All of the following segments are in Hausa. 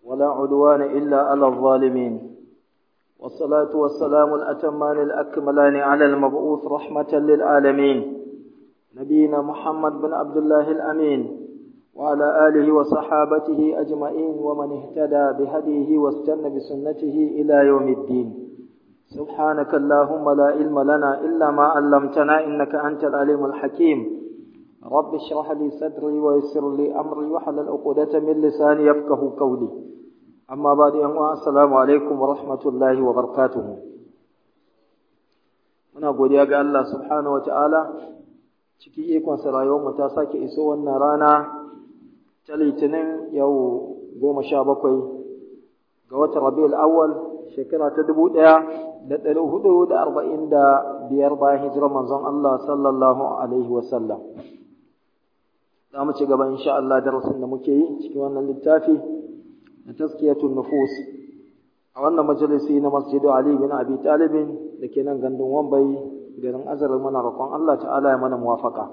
ولا عدوان إلا على الظالمين والصلاة والسلام الأتمان الأكملان على المبعوث رحمة للعالمين نبينا محمد بن عبد الله الأمين وعلى آله وصحابته أجمعين ومن اهتدى بهديه واستنى بسنته إلى يوم الدين سبحانك اللهم لا علم لنا إلا ما علمتنا إنك أنت العليم الحكيم رب اشرح لي صدري ويسر لي أمري وحلل عقدة من لساني يفقه قولي أما بعد أن السلام عليكم ورحمة الله وبركاته muna godiya ga Allah subhanahu wataala ciki ikon sa rayuwar mu ta sake iso wannan rana ta litinin yau goma sha bakwai ga watan rabiul awwal shekara ta dubu ɗaya da ɗari hudu da arba'in da biyar bayan hijirar manzon Allah sallallahu alaihi wasallam za mu ci gaba insha Allah darasin da muke yi cikin wannan littafi na taskiyatun nufus a wannan majalisi na masjidu Ali bin Abi Talibin da ke nan gandun Wambai garin Azar mana roƙon Allah ta'ala ya mana muwafaka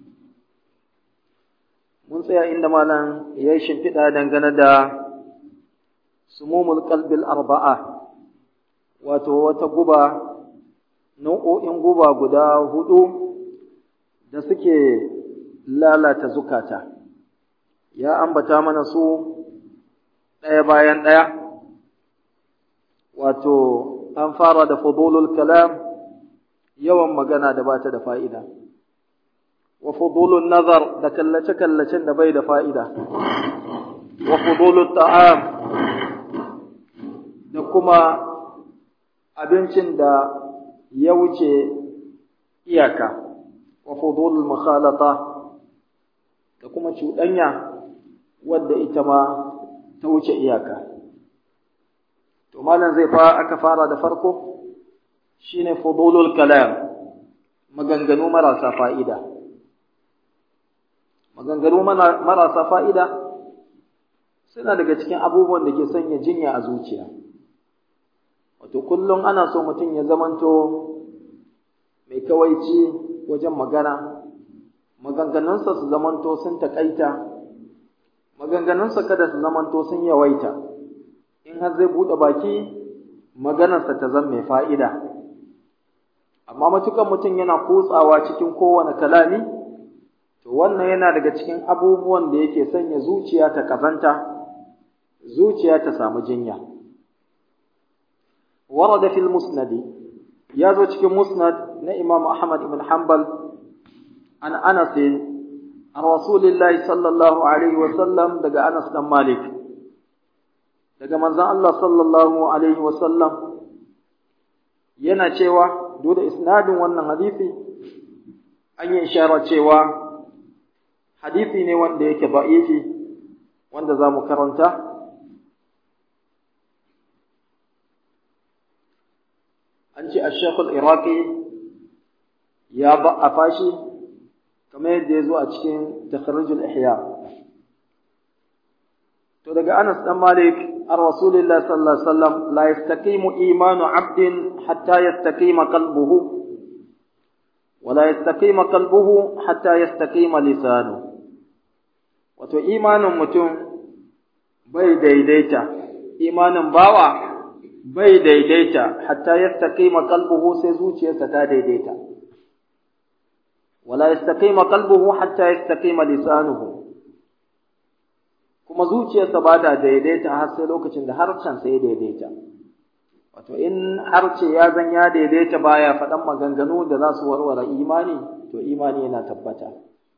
mun tsaya inda malam ya yi shimfiɗa dangane da sumumul qalbil arba'a wato wata guba nau'o'in guba guda hudu da suke lalata zukata ya ambata mana su ɗaya bayan ɗaya wato an fara da fudulul kalam yawan magana da bata da fa'ida wa fudulun nazar da kallace-kallacen da bai da fa'ida wa fudulul ta'am da kuma abincin da ya wuce iyaka wa fudulul mukhalata da kuma cuɗanya wadda ita ma ta wuce iyaka to malam zai fa aka fara da farko shine fudulul kalam maganganu marasa fa'ida maganganu marasa fa'ida suna daga cikin abubuwan da ke sanya jinya a zuciya wato kullum ana so mutum ya zamanto mai kawaici wajen magana maganganunsa su zamanto sun taƙaita maganganunsa kada su zamanto sun yawaita in har zai buɗe baki maganarsa ta zama mai fa'ida amma matukan mutum yana kutsawa cikin kowane kalami to wannan yana daga cikin abubuwan da yake sanya zuciya ta kazanta zuciya ta samu jinya ورد في المسند يازو cikin musnad na Imam Ahmad ibn Hanbal an Anas an Rasulullahi sallallahu alaihi wa sallam daga Anas dan Malik daga manzon Allah sallallahu alaihi wa sallam yana cewa duk da isnadin wannan hadisi an yi ishara cewa hadisi ne wanda yake da'ifi wanda za mu karanta an ce ashekul iraki ya ba a fashi kamar yadda ya zo a cikin takharrujul ihya to daga anas dan malik ar rasulillah sallallahu alaihi wasallam la yastaqimu imanu abdin hatta yastaqima qalbuhu wa la yastaqima qalbuhu hatta yastaqima lisanu wato imanin mutum bai daidaita imanin bawa bai daidaita hatta yastaqima qalbuhu sai zuciyarsa ta daidaita wala yastaqima qalbuhu hatta yastaqima lisanuhu kuma zuciyarsa ba ta daidaita har sai lokacin da harshen sa ya daidaita wato in harce ya zan ya daidaita baya faɗan maganganu da za su warware imani to imani yana tabbata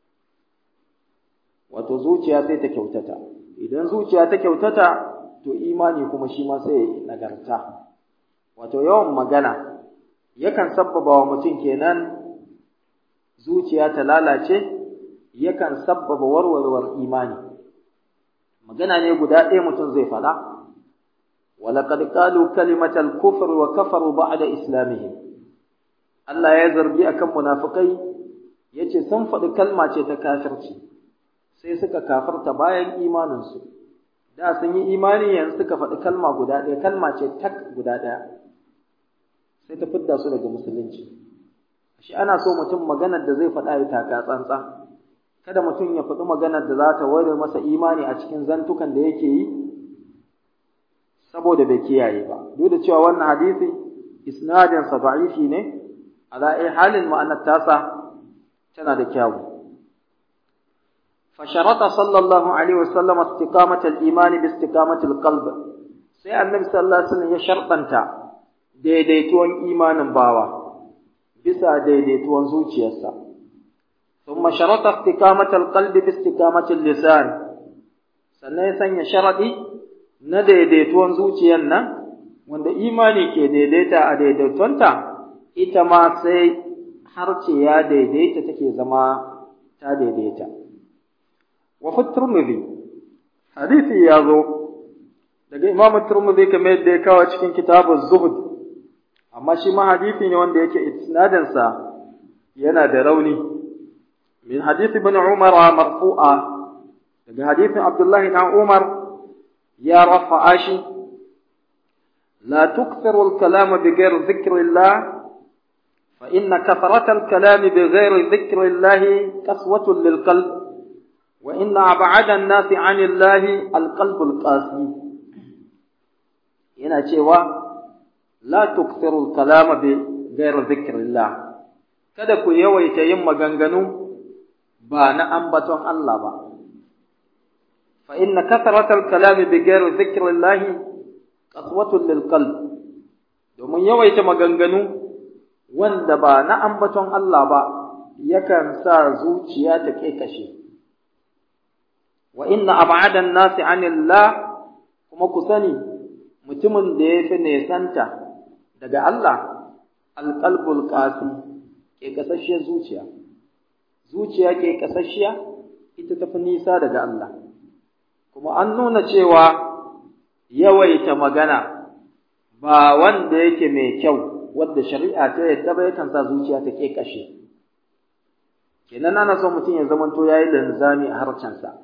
wato zuciya sai ta kyautata idan zuciya ta kyautata to imani kuma shi ma sai nagarta wato yawan magana yakan sabbaba wa mutum kenan zuciya ta lalace yakan sabbaba warwarwar imani magana ne guda ɗaya mutum zai faɗa ولقد قالوا كلمة الكفر وكفروا بعد إسلامهم Allah ya zargi akan munafikai yace sun faɗi kalma ce ta kafirci sai suka kafirta bayan imaninsu da sun yi imani yanzu suka faɗi kalma guda ɗaya kalma ce tak guda ɗaya sai ta fidda su daga musulunci shi ana so mutum maganar da zai faɗa ya taka tsantsan kada mutum ya faɗi maganar da za ta ware masa imani a cikin zantukan da yake yi saboda bai kiyaye ba duk da cewa wannan hadisi isnadin sa da'ifi ne ala ai halin ma'anar tasa tana da kyawu فشرط صلى الله عليه وسلم استقامة الإيمان باستقامة القلب sai annabi sallallahu alaihi wasallam ya sharɗanta daidaituwan imanin bawa bisa daidaituwan zuciyarsa thumma sharata istiqamatal qalbi bi istiqamatil lisan sannan ya sanya sharadi na daidaituwan zuciyar nan wanda imani ke daidaita a daidaitonta ita ma sai harce ya daidaita take zama ta daidaita wa fi turmudi hadisi ya zo daga imamu turmudi kamar yadda ya kawo cikin kitabun zuhud amma shi ma hadisi ne wanda yake isnadinsa yana da rauni min hadisi ibn umar marfu'a daga hadisin abdullahi na umar ya rafa'a shi لا تكثروا الكلام بغير ذكر الله فإن كثرة الكلام بغير ذكر الله قسوة للقلب وإن أبعد الناس عن الله القلب القاسي yana cewa la tukthiru al-kalama bi ghayri dhikrillah kada ku yawaita yin maganganu ba na ambaton Allah ba fa inna kathratal kalami bi ghayri dhikrillah qaswatun lil qalb domin yawaita maganganu wanda ba na ambaton Allah ba yakan sa zuciya ta kekashe wa inna ab'ada an-nasi 'anillah kuma ku sani mutumin da ya fi nesanta daga Allah alqalbul qasi ke kasashiyar zuciya zuciya ke kasashiya ita tafi nisa daga Allah kuma an nuna cewa yawaita magana ba wanda yake mai kyau wanda shari'a ta yadda ba yakan sa zuciya ta ke kashe kenan ana son mutum ya zamanto yayi linzami a harcensa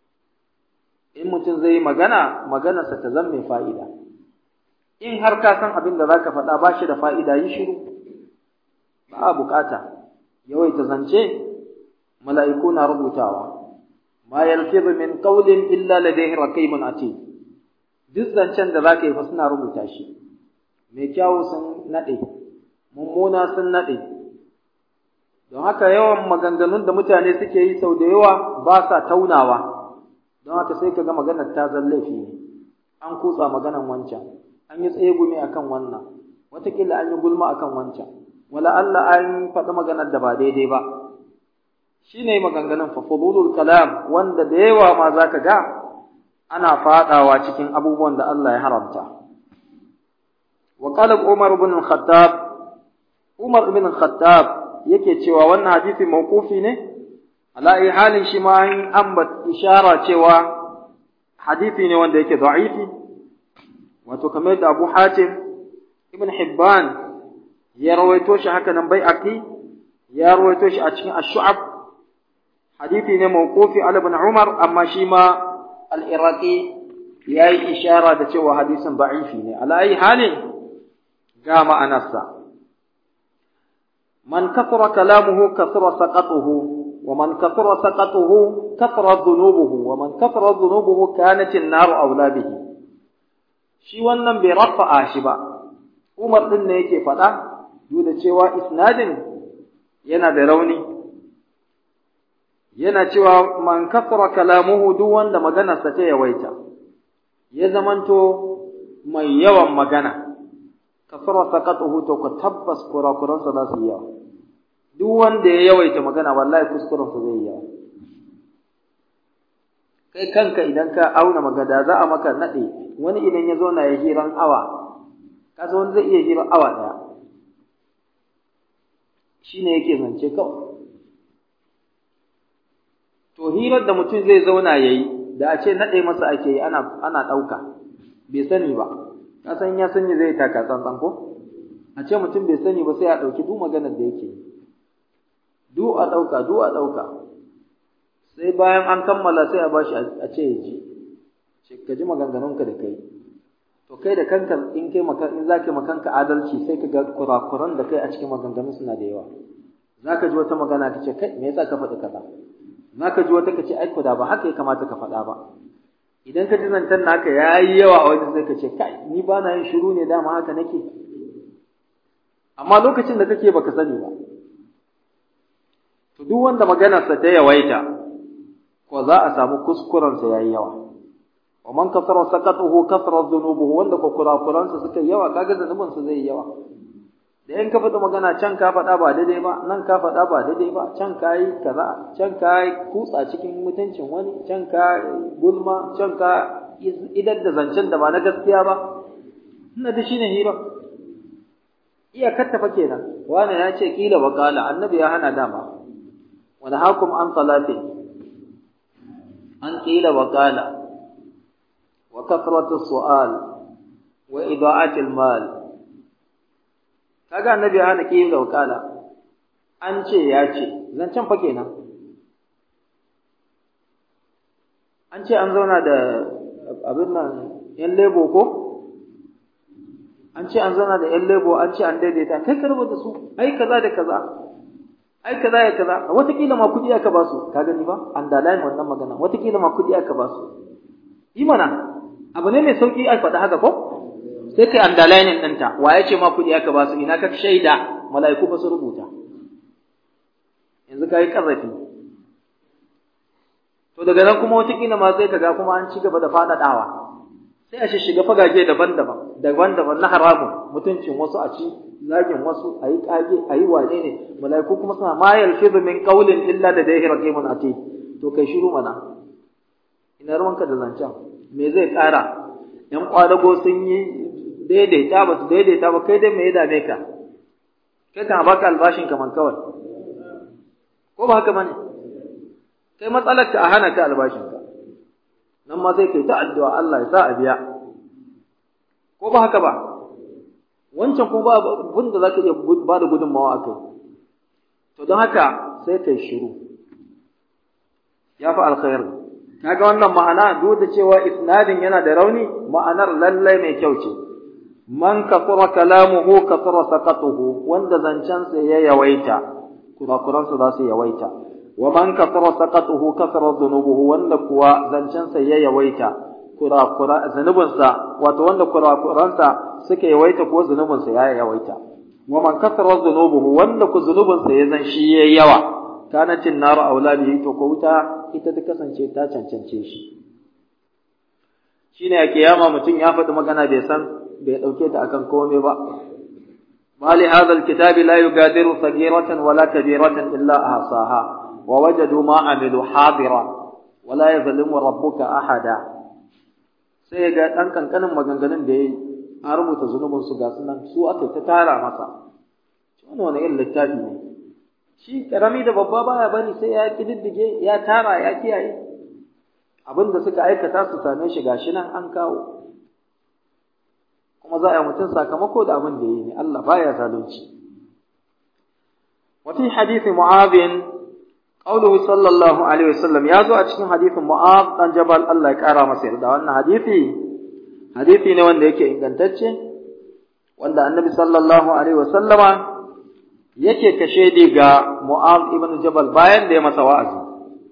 in mutum zai yi magana maganarsa ta zama mai fa'ida in har ka san abin da zaka faɗa ba shi da fa'ida yi shiru ba a bukata yawaita zance mala'iku na rubutawa ma yalfizu min qawlin illa ladayhi raqibun atid duk zancen da zaka yi fa suna rubuta shi mai kyawu sun nade mummuna sun nade don haka yawan maganganun da mutane suke yi sau da yawa ba sa taunawa don haka sai ka ga maganar ta zallafi ne an kutsa maganar wancan an yi tsegumi akan wannan watakila an yi gulma akan wancan wala Allah an faɗi maganar da ba daidai ba shine maganganun fa fudulul kalam wanda da yawa ma zaka ga ana fadawa cikin abubuwan da Allah ya haramta wa qala Umar ibn al-Khattab Umar ibn al-Khattab yake cewa wannan hadisi mawqufi ne ala ai halin shi ma an ambat ishara cewa hadisi ne wanda yake da'ifi wato kamar da Abu Hatim Ibn Hibban ya rawaito shi haka nan Bai'aqi ya rawaito shi a cikin Ash-Shu'ab hadisi ne mawqufi ala ibn Umar amma shi ma al-Iraqi yayi ishara da cewa hadisin da'ifi ne ala ai halin ga ma'anarsa man kathara kalamuhu kathara saqatuhu wa man kathara saqatuhu kathara dhunubuhu wa man kathara dhunubuhu kanat an-nar awla bihi shi wannan bai rafa'a shi ba Umar din ne yake faɗa duk da cewa isnadin yana da rauni yana cewa man kasara kalamuhu duk wanda maganarsa ta yawaita ya zamanto mai yawan magana kasara saqatuhu to ka tabbas kurakuransa za su yi yawa duk wanda ya yawaita magana wallahi kuskurensa zai yi yawa kai kanka idan ka auna magada za a maka nade wani idan ya zo na ya hiran awa kaza wani zai iya hiran awa daya shine yake zance kawai to hirar da mutum zai zauna yayi da a ce nade masa ake yi ana ana dauka bai sani ba ka san ya sani zai taka tsantsan ko a ce mutum bai sani ba sai a dauki duk maganar da yake du a dauka du a dauka sai bayan an kammala sai a bashi a ce ya ji ce ka ji maganganunka da kai to kai da kanka in kai maka in zaka makanka adalci sai ka ga kurakuran da kai a cikin maganganun suna da yawa zaka ji wata magana ka ce kai me yasa ka faɗi kaza zaka ji wata ka ce ai da ba haka ya kamata ka faɗa ba idan ka ji zancen naka yayi yawa a wajen sai ka ce kai ni ba na yin shiru ne dama haka nake amma lokacin da kake baka sani ba to duk wanda maganarsa ta yawaita ko za a samu kuskurensa yayi yawa wa man kasara sakatuhu kasara dhunubuhu wanda ko kurakuransa suka yawa kaga zanubinsa zai yawa da in ka faɗi magana can ka faɗa ba daidai ba nan ka faɗa ba daidai ba can ka yi kaza can ka yi kutsa cikin mutuncin wani can ka gulma can ka idar da zancen da ba na gaskiya ba ina da shine hira iyakar tafa kenan wani ya ce kila wa kala annabi ya hana dama wani hakum an salati an kila wa kala wa kasratu su'al wa ida'atil mal kaga annabi ya hana kiyin wakala an ce ya ce zancen fa kenan an ce an zauna da abin nan yan lebo ko an ce an zauna da yan lebo an ce an daidaita kai ka rubuta su ai kaza da kaza ai kaza ya kaza watakila ma kudi aka ba su ka gani ba an dalayin wannan magana watakila ma kudi aka ba su yi mana abu ne mai sauki a faɗa haka ko sai kai underlining ɗinta wa ya ce ma kuɗi aka ba su ina ka shaida mala'iku ba su rubuta yanzu ka yi ƙarrafi to daga nan kuma wataƙila ma sai kaga kuma an ci gaba da faɗaɗawa sai a shiga fagage daban-daban daban-daban na haramun mutuncin wasu a ci zagin wasu a yi ƙage a yi wane ne mala'iku kuma suna ma yalfizu min qawlin illa da dai raqimun ati to kai shiru mana ina ruwanka da zancen me zai ƙara ‘yan ƙwadago sun yi daidaita ba su daidaita ba kai dai me ya dame ka kai kan baka albashin ka man kawai ko ba haka bane kai matsalar ka a hana ka albashin ka nan ma sai kai ta addu'a Allah ya sa a biya ko ba haka ba wancan ko ba abin da zaka iya ba da gudunmawa akai to don haka sai kai shiru ya fi alkhairi kaga wannan ma'ana duk da cewa isnadin yana da rauni ma'anar lallai mai kyau ce man kasura kalamuhu kasura saqatuhu wanda zancen sa ya yawaita kurakuran sa za su yawaita wa man kasura saqatuhu kasura dhunubuhu wanda kuwa zancen sa ya yawaita kurakura zanubin sa wato wanda kurakuran sa suka yawaita ko zunubin sa ya yawaita wa man kasura dhunubuhu wanda ku zunubin sa ya zan shi yayi yawa kanatin naru auladihi to ko wuta ita ta kasance ta cancance shi shine a kiyama mutum ya faɗi magana bai san bai ɗauke ta akan komai ba mali hadha alkitabi la yugadiru saghiratan wala kabiratan illa ahsaha wa wajadu ma amilu hadira wala yazlimu rabbuka ahada sai ga dan kankanin maganganun da yayi an rubuta zunubin su ga sunan su aka ta tara masa wannan wani irin littafi ne shi karami da babba baya bari sai ya kididdige ya tara ya kiyaye abinda suka aikata su same shi gashi nan an kawo kuma za a yi mutum sakamako da abin da yi ne Allah baya zalunci wa fi hadisi mu'adh qawluhu sallallahu alaihi wasallam ya zo a cikin hadisin mu'adh dan jabal Allah ya kara masa yarda wannan hadisi hadisi ne wanda yake ingantacce wanda annabi sallallahu alaihi wasallama yake kashe di ga Mu'az ibn Jabal bayan da ya masa wa'azi.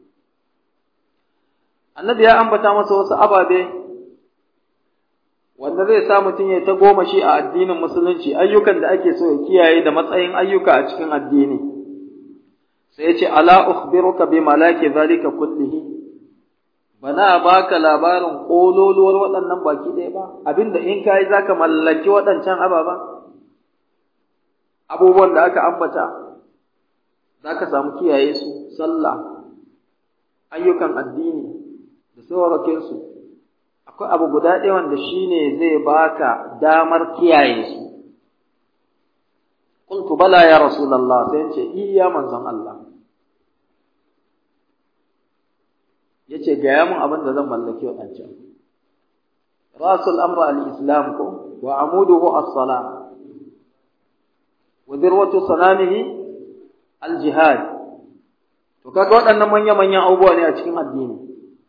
Annabi ya ambata masa wasu ababe wanda zai sa mutum ya ta goma shi a addinin musulunci ayyukan da ake so ya kiyaye da matsayin ayyuka a cikin addini. Sai ya ce, Ala ukhbiruka bi malaki zalika kullihi bana baka labarin ƙololuwar waɗannan baki ɗaya ba, abinda in kayi za ka mallaki waɗancan ababen. abubuwan da aka ambata za ka samu kiyaye su sallah ayyukan addini da saurakinsu akwai abu guda ɗaya wanda shi ne zai baka damar kiyaye su qultu bala ya rasulullah sai ce iya manzon Allah yace gaya mun abin da zan mallaki wadancan rasul amra al-islam ko wa amuduhu as-salah wa dirwatu sanamihi al-jihad to kaga waɗannan manya-manyan abubuwa ne a cikin addini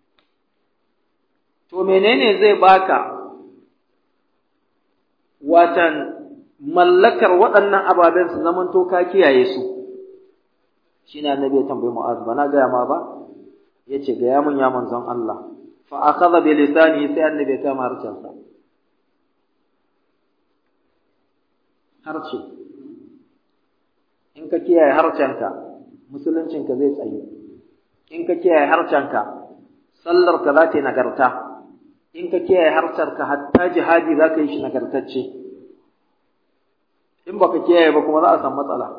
to menene zai baka watan mallakar waɗannan ababen su zaman to ka kiyaye su shine annabi ya tambayi mu'az bana ga ma ba yace ga ya mun ya manzon Allah fa akhadha bi lisanihi sai annabi ya kama harshensa harshe in ka kiyaye harshenka musuluncinka zai tsayu in ka kiyaye harshenka sallarka za ta yi nagarta in ka kiyaye harshenka hatta jihadi za ka yi shi nagartacce in baka kiyaye ba kuma za a samu matsala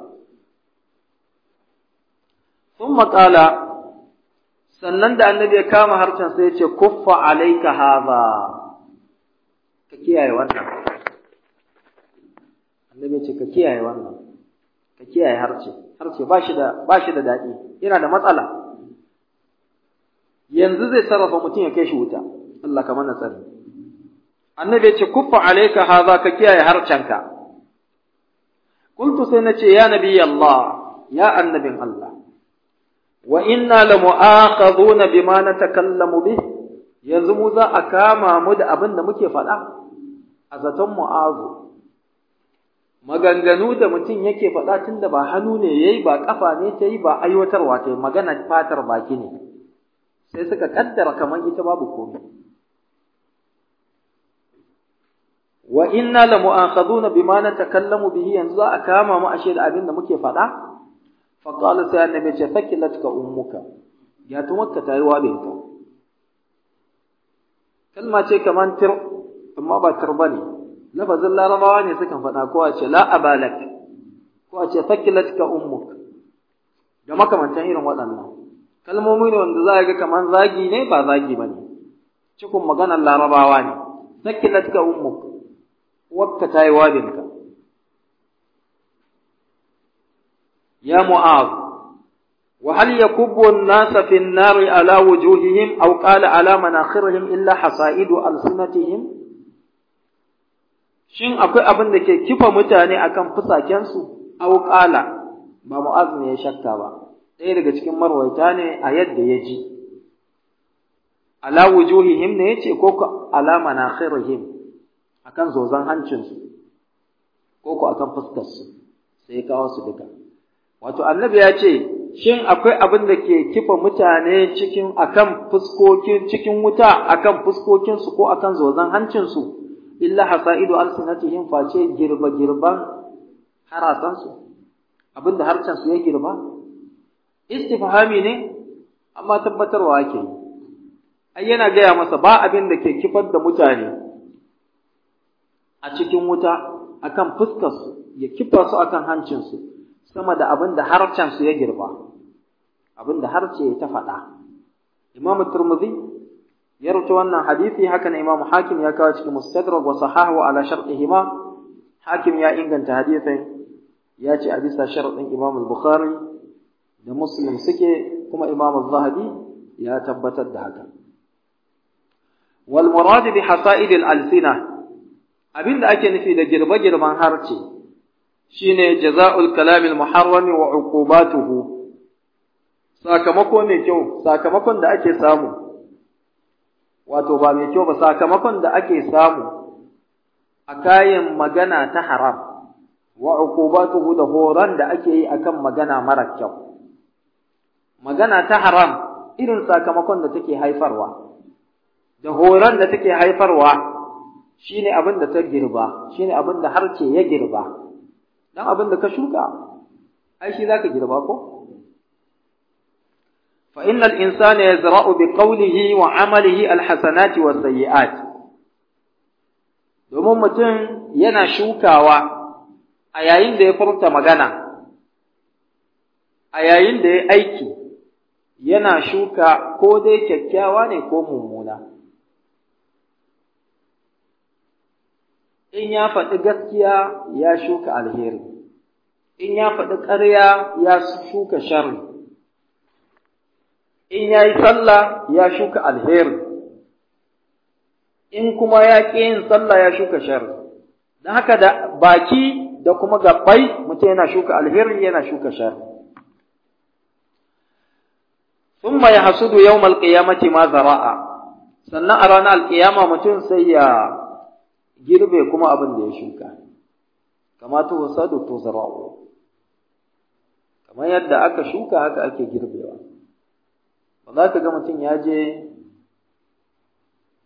sun maƙala sannan da annabi ya kama harshen sai ya ce kuffa alaika haza ka kiyaye wannan annabi ya ce ka kiyaye wannan ka kiyaye harshe harshe ba shi da ba shi da daɗi yana da matsala yanzu zai sarrafa mutum ya kai shi wuta Allah ka mana tsari annabi ya ce kuffa alaika haza ka kiyaye harshenka qultu sai nace ya nabi Allah ya annabin Allah wa inna la mu'akhadhuna bima natakallamu bih yanzu mu za a kama mu da abin da muke faɗa a zaton mu'azu maganganu da mutum yake faɗa tun da ba hannu ne yayi ba kafa ne ta yi ba aiwatarwa ta yi magana fatar baki ne sai suka kaddara kamar ita babu komai wa inna la mu'akhadhuna bima natakallamu bihi yanzu za a kama mu ashe da abin da muke faɗa fa qala sai annabi ce fakilatka ummuka ya tumakka tayi wabinka kalma ce kaman tir amma ba tir bane lafazin larabawa ne sukan faɗa ko a ce la abalak ko a ce fakilatka ummuk da makamantan irin waɗannan kalmomi ne wanda za a ga kaman zagi ne ba zagi bane cikin maganar larabawa ne fakilatka ummuk wakka ta yi wabinka. Ya Mu'az, wa hal yakubbu an-nasa fi an-nari ala wujuhihim aw qala ala manakhirihim illa hasaidu alsinatihim Shin akwai abin da ke kifa mutane akan fusakensu aw qala ba Mu'az ne ya shakka ba ɗaya daga cikin marwaita ne a yadda ya ji ala wujuhihim ne yace ko ala manakhirihim akan zozan hancinsu ko ko akan fuskarsu sai ya kawo su duka wato annabi ya ce shin akwai abin da ke kifa mutane cikin akan fuskokin cikin wuta akan fuskokinsu ko akan zozan hancinsu illa hasaidu alsinatihim face girba girban harasansu abin da harcensu ya girba istifhami ne amma tabbatarwa ake ai yana gaya masa ba abin da ke kifar da mutane a cikin wuta akan fuskarsu ya kifa su akan hancinsu sama da abin da harcensu ya girba abin da harce ya ta faɗa imamu turmuzi ya rubuta wannan hadisi haka na imamu hakim ya kawo cikin mustadrak wa sahahu ala shartihima hakim ya inganta hadisin ya ce a bisa sharadin imam bukhari da muslim suke kuma imam zahabi ya tabbatar da haka wal murad bi hasaid al alsina abinda ake nufi da girbe-girben harce shine jaza'ul kalamil muharrami wa uqubatuhu sakamako mai kyau sakamakon da ake samu wato ba mai kyau ba sakamakon da ake samu a kayan magana ta haram wa uqubatuhu da horon da ake yi akan magana mara kyau magana ta haram irin sakamakon da take haifarwa da horon da take haifarwa shine abin da ta girba shine abin da harce ya girba dan abin da ka shuka ai shi zaka girba ko fa innal insana yazra'u bi qawlihi wa 'amalihi alhasanati was sayyi'at domin mutum yana shukawa a yayin da ya furta magana a yayin da ya aiki yana shuka ko dai kyakkyawa ne ko mummuna in ya faɗi gaskiya ya shuka alheri in ya faɗi ƙarya ya shuka sharri in ya yi sallah ya shuka alheri in kuma ya ƙi yin sallah ya shuka sharri don haka da baki da kuma gabbai mutum yana shuka alheri yana shuka sharri ثم يحسد يوم القيامة ما زرع sannan a ranar alƙiyama mutum sai ya girbe kuma abin da ya shuka kama tu wasadu tu zara'u kamar yadda aka shuka haka ake girbewa ba za ka ga mutum ya je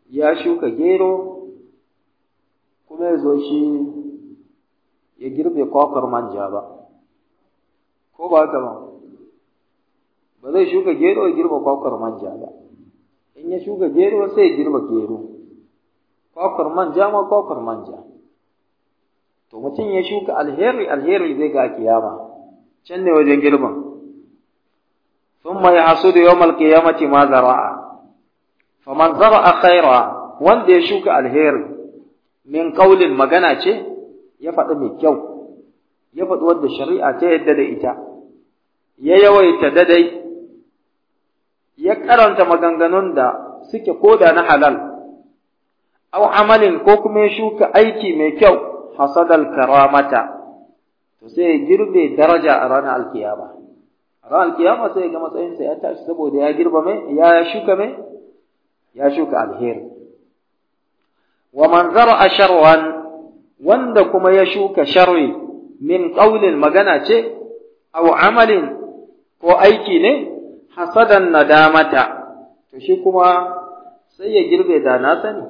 ya shuka gero kuma ya zo shi ya girbe kwakwar manja ba ko ba haka ba ba zai shuka gero ya girbe kwakwar manja ba in ya shuka gero sai ya girbe gero kwakwar manja ma kwakwar manja to mutum ya shuka alheri alheri zai ga kiyama can ne wajen girman ثم يحصد يوم القيامة ما زرع فمن زرع خيرا wanda ya shuka alheri min qaulin magana ce ya faɗi mai kyau ya faɗi wadda shari'a ta yadda da ita ya yawaita dadai ya karanta maganganun da suke koda na halal aw amalin ko kuma ya shuka aiki mai kyau hasadal karamata to sai ya girbe daraja a ranar alkiyama a ranar alkiyama sai ga matsayinsa ya tashi saboda ya girba mai ya shuka mai ya shuka alheri wa man zara sharwan wanda kuma ya shuka sharri min qaulin magana ce aw amalin ko aiki ne hasadan nadamata to shi kuma sai ya girbe da na sani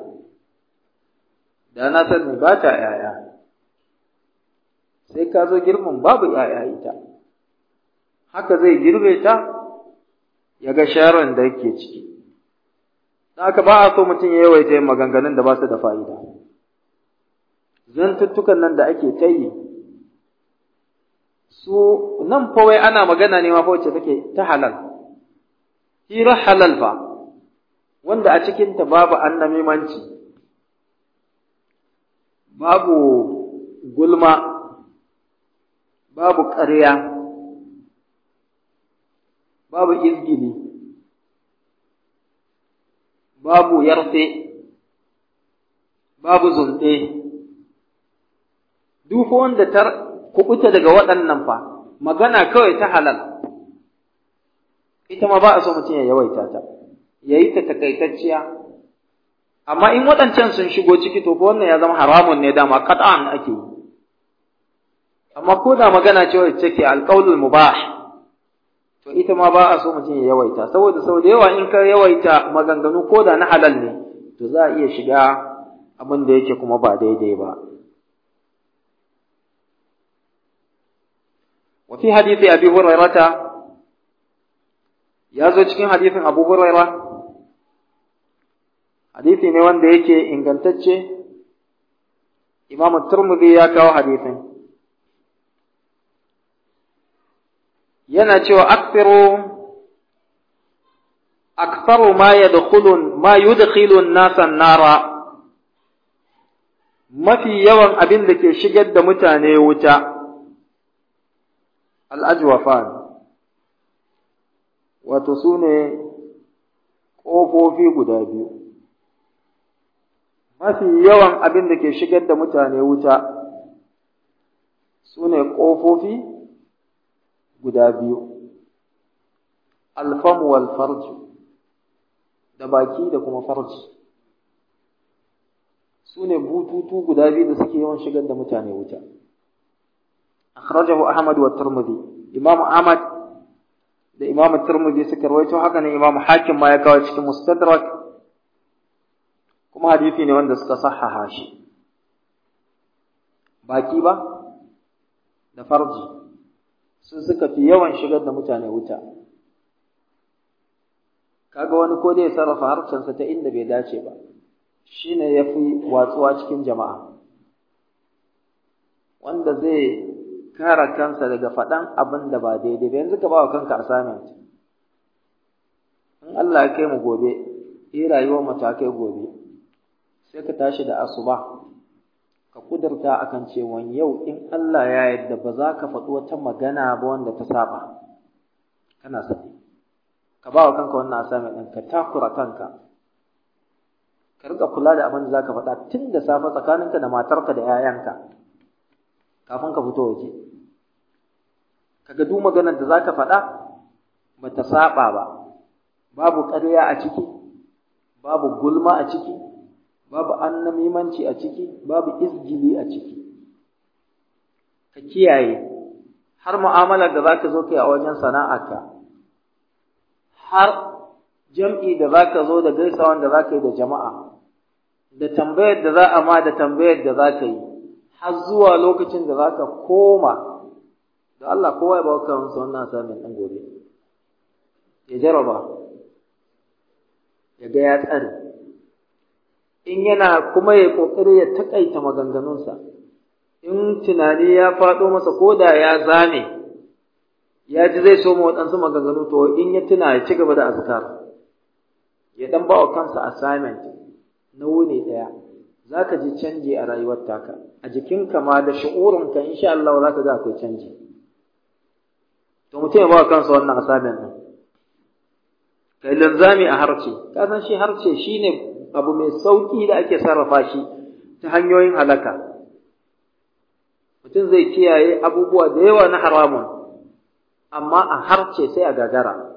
da na sani ba ta yaya sai ka zo girbin babu yaya ita haka zai girbe ta ya ga sharon da yake ciki haka ba a so mutum ya yawaita yin maganganun da ba su da fa'ida zantuttukan nan da ake ta yi su nan fa wai ana magana ne ma fa wacce take ta halal hira halal fa wanda a cikinta babu annamimanci babu gulma babu ƙarya babu izgili babu yarfe babu zunɗe duk wanda ta kubuta daga waɗannan fa magana kawai ta halal ita ma ba a so mutum ya yawaita ta ya yi ta takaitacciya amma in waɗancan sun shigo ciki to fa wannan ya zama haramun ne dama qat'an ake yi amma ko da magana ce wacce take alqaulul mubah to ita ma ba a so mutum ya yawaita saboda sau da yawa in ka yawaita maganganu ko da na halal ne to za a iya shiga abin da yake kuma ba daidai ba wa fi hadisi abi hurairata ya zo cikin hadisin abu huraira hadisi ne wanda yake ingantacce imamu turmudi ya kawo hadisin yana cewa aktharu aktharu ma yadkhulun ma yudkhilun nasan nara mafi yawan abin da ke shigar da mutane wuta al'ajwafan wato su ne ƙofofi guda biyu mafi yawan abin da ke shigar da mutane wuta su ne ƙofofi guda biyu alfamu wal farju da baki da kuma farji su ne bututu guda biyu da suke yawan shigar da mutane wuta akhrajahu ahmad wa tirmidhi imam ahmad da imam tirmidhi suka rawaito haka ne imam hakim ma ya kawo cikin mustadrak kuma hadisi ne wanda suka sahaha shi baki ba da farji sun suka fi yawan shigar da mutane wuta kaga wani ko dai sarrafa harshensa ta inda bai dace ba shine yafi watsuwa cikin jama'a wanda zai kare kansa daga faɗan abin da ba daidai ba yanzu ka ba wa kanka assignment in Allah ya kai mu gobe eh rayuwar mu ta kai gobe sai ka tashi da asuba ka kudurta akan cewa yau in Allah ya yarda ba za ka faɗi wata magana ba wanda ta saba kana sani ka ba wa kanka wannan assignment ɗin ka takura kanka ka riƙa kula da abin da za ka faɗa tun da safe tsakaninka da matarka da 'ya'yanka kafin ka fito waje kaga duk maganar da za ka faɗa ba ta saba ba babu ƙarya a ciki babu gulma a ciki babu annamimanci a ciki babu izgili a ciki ka kiyaye har mu'amalar da zaka zo kai a wajen sana'arka har jam'i da zaka zo da gaisawan da zaka yi da jama'a da tambayar da za a ma da tambayar da za ka yi har zuwa lokacin da za ka koma da Allah kowa ya baka masa wannan asamin ɗan gobe ya jaraba ya ga ya tsare in yana kuma ya ƙoƙari ya taƙaita maganganunsa in tunani ya faɗo masa ko da ya zame ya ji zai so ma waɗansu maganganu to in ya tuna ya ci gaba da azkar ya ɗan ba wa kansa assignment na wuni ɗaya za ka ji canji a rayuwar taka a jikinka ma da shi'urinka insha Allah za ka ga akwai canji to mutum ya ba wa kansa wannan assignment ɗin kai linzami a harce ka san shi harce shine abu mai sauki da ake sarrafa shi ta hanyoyin halaka mutum zai kiyaye abubuwa da yawa na haramun amma a harce sai a gagara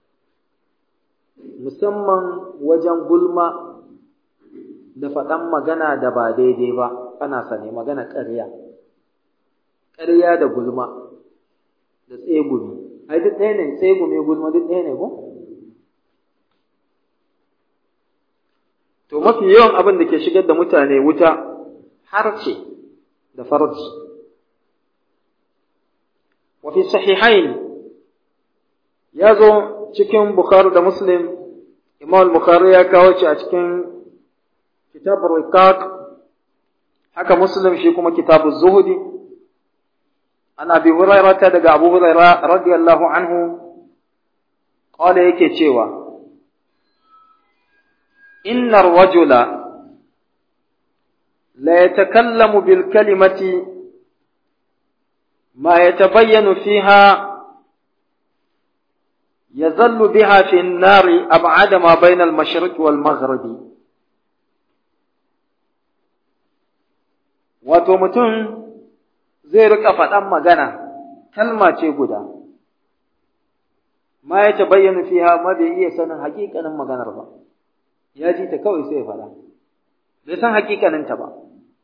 musamman wajen gulma da faɗan magana da ba daidai ba ana sane magana ƙarya ƙarya da gulma da tsegumi ai duk ɗaya ne tsegumi gulma duk ɗaya ne ko to mafi yawan abin da ke shigar da mutane wuta harce da farji wa fi sahihain ya zo cikin bukhari da muslim imam bukhari ya kawo shi a cikin kitab riqaq haka muslim shi kuma kitab zuhudi an abi hurairah daga abu hurairah radiyallahu anhu qala yake cewa إن الرجل لا يتكلم بالكلمة ما يتبين فيها يظل بها في النار أبعد ما بين المشرق والمغرب wato mutum zai rika faɗan magana kalma ce guda ma ya tabayyana fiha ma bai iya sanin hakikanin maganar ba ya ji ta kawai sai ya faɗa bai san hakikaninta ba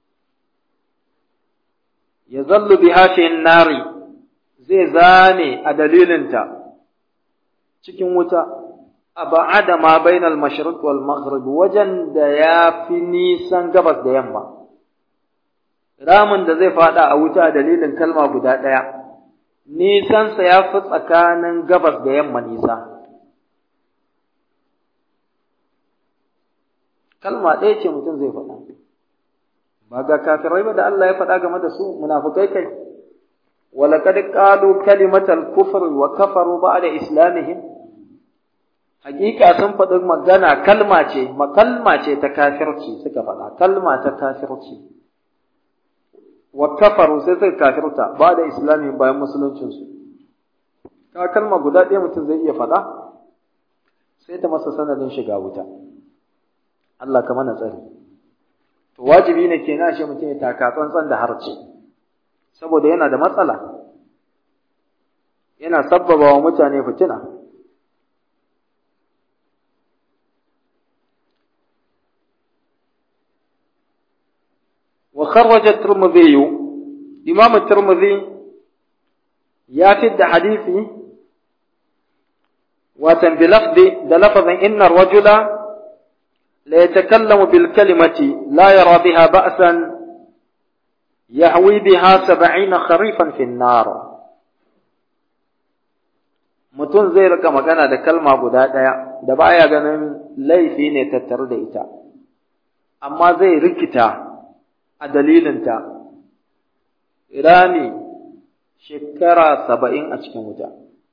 ya zallu biha fi nari zai zane a dalilinta cikin wuta aba'ada ma bainal mashriq wal maghrib wajen da ya fi nisan gabas da yamma ramin da zai faɗa a wuta a dalilin kalma guda ɗaya nisansa ya fi tsakanin gabas da yamma nisa kalma ɗaya ce mutum zai faɗa ba ga kafirai ba da Allah ya faɗa game da su munafukai kai walaqad qalu kalimatal kufr wa kafaru ba'da islamihim hakika sun faɗi magana kalma ce makalma ce ta kafirci suka faɗa kalma ta kafirci wa kafaru sai suka kafirta ba'da islamihim bayan musuluncin su ka kalma guda ɗaya mutum zai iya faɗa sai ta masa sanadin shiga wuta Allah ka mana tsari. To wajibi ne ke ashe mutum ya taka tsantsan da harce, saboda yana da matsala, yana sabbaba wa mutane fitina. Wa kharraja Tirmidhi Imam Tirmidhi ya fidda hadisi watan bi lafzi da lafazin inna rajula لا يتكلم بالكلمة لا يرى بها بأسا يهوي بها سبعين خريفا في النار mutum zai rika magana da kalma guda ɗaya da baya ganin laifi ne tattare da ita amma zai rikita a dalilinta rami shekara saba'in a cikin wuta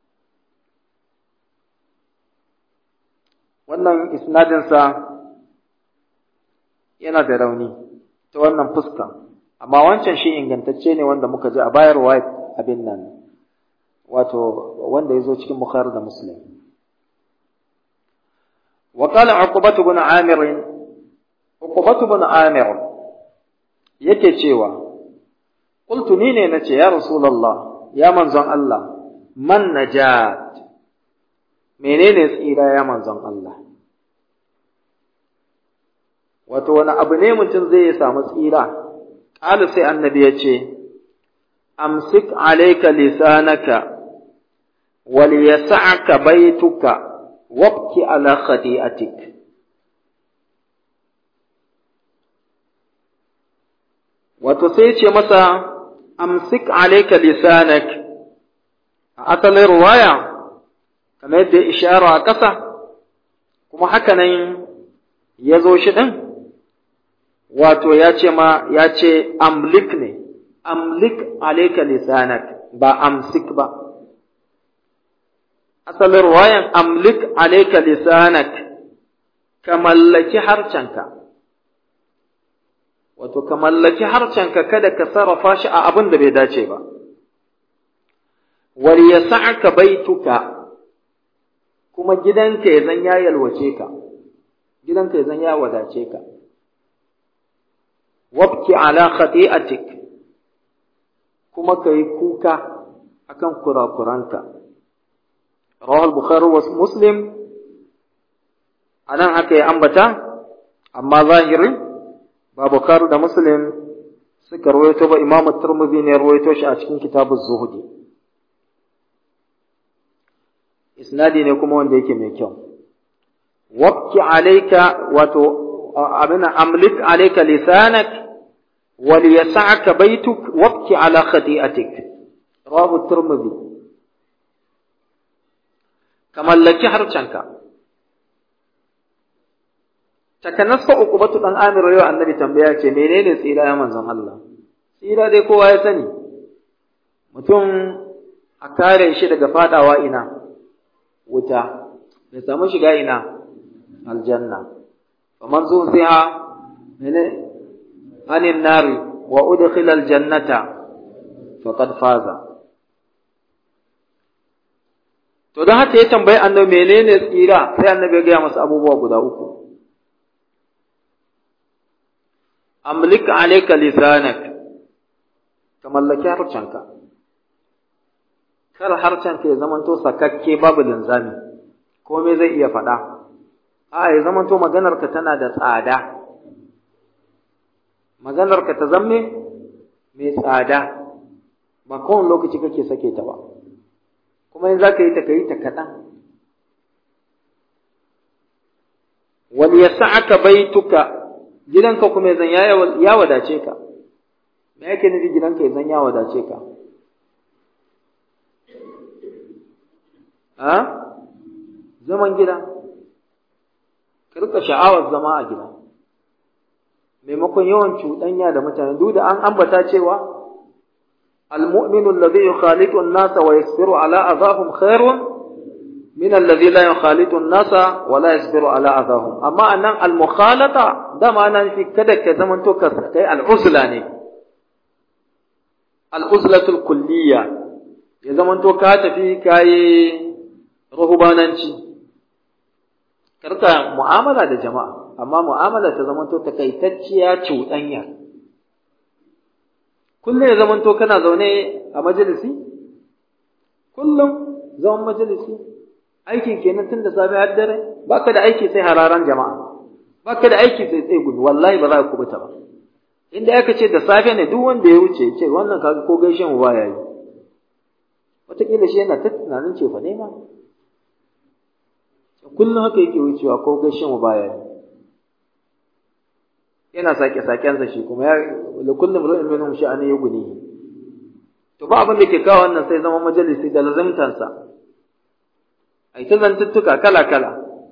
wannan isnadinsa yana da rauni ta wannan fuska amma wancan shi ingantacce ne wanda muka ji a bayar wa abin nan wato wanda ya zo cikin bukhari da muslim wa qala uqbatu bin amir uqbatu bin amir yake cewa qultu ni ne nace ya rasulullah ya manzon Allah man najat menene tsira ya manzon Allah wato wani abu ne mutum zai samu tsira ƙala sai annabi ya ce amsik alaika lisanaka wal yas'aka baituka wabki ala khati'atik wato sai ce masa amsik alayka lisanak a asalin ruwaya kamar yadda ishara a ƙasa kuma haka nan ya zo shi ɗin wato ya ce ma ya ce amlik ne amlik alayka lisanak ba amsik ba asalin ruwayan amlik alayka lisanak ka mallaki harcenka wato ka mallaki harcenka kada ka sarrafa shi a abin da bai dace ba wal yas'aka baituka kuma gidanka ya zan ya yalwace ka gidanka ya zan ya wadace ka wabki ala khati'atik kuma kai kuka akan kurakuranka rawal bukhari wa muslim anan haka ya ambata amma zahirin ba bukhari da muslim suka rawaito ba imamu tirmidhi ne rawaito shi a cikin kitabuz zuhudi isnadi ne kuma wanda yake mai kyau wabki alayka wato abina amlik alayka lisanak وليسعك بيتك وابكي على خطيئتك رواه الترمذي كما لك حرشنك takanassa uqubatu dan amir yau annabi tambaya ce menene tsira ya manzon Allah tsira dai kowa ya sani mutum a kare shi daga fadawa ina wuta ya samu shiga ina aljanna faman zuziha mene anin nari wa udkhila aljannata faqad faza to don haka ya tambayi annabi menene tsira sai annabi ya gaya masa abubuwa guda uku amlik alayka lisanak ka mallaki harcenka kar harcenka ya zamanto sakakke babu linzami komai zai iya faɗa a ya zamanto maganarka tana da tsada maganarka ta zamme mai tsada ba kowane lokaci kake sake ta ba kuma in za ka yi ta ka yi ta kaɗan wani ya sa'aka baituka gidanka kuma ya zan ya wadace ka me yake nufi gidanka ya zan ya wadace ka a zaman gida ka rika sha'awar zama a gida maimakon yawan cuɗanya da mutane duk da an ambata cewa المؤمن الذي يخالط الناس ويصبر على أذاهم خير من الذي لا يخالط الناس ولا يصبر على أذاهم أما أن المخالطة ده معنى في كده كزمن تو كي العزلة ني العزلة الكلية ya zaman to ka tafi kayi rahubananci karka mu'amala da jama'a amma mu'amala ta zaman to takaitacciya cuɗanya kullum ya zaman to kana zaune a majalisi kullum zaman majalisi aikin kenan tun da safe har dare baka da aiki sai hararan jama'a baka da aiki sai tsaye gudu wallahi ba za ka kubuta ba inda aka ce da safe ne duk wanda ya wuce ce wannan kaga ko gaishe mu baya yi wataƙila shi yana ta tunanin ce fa nema kullum haka yake wucewa ko gaishe mu baya yi yana sake sakensa shi kuma ya da kullum ru'in minhum sha'ani yughni to ba abin da ke kawo wannan sai zama majalisi da lazimtansa ai ta zantuttuka kala kala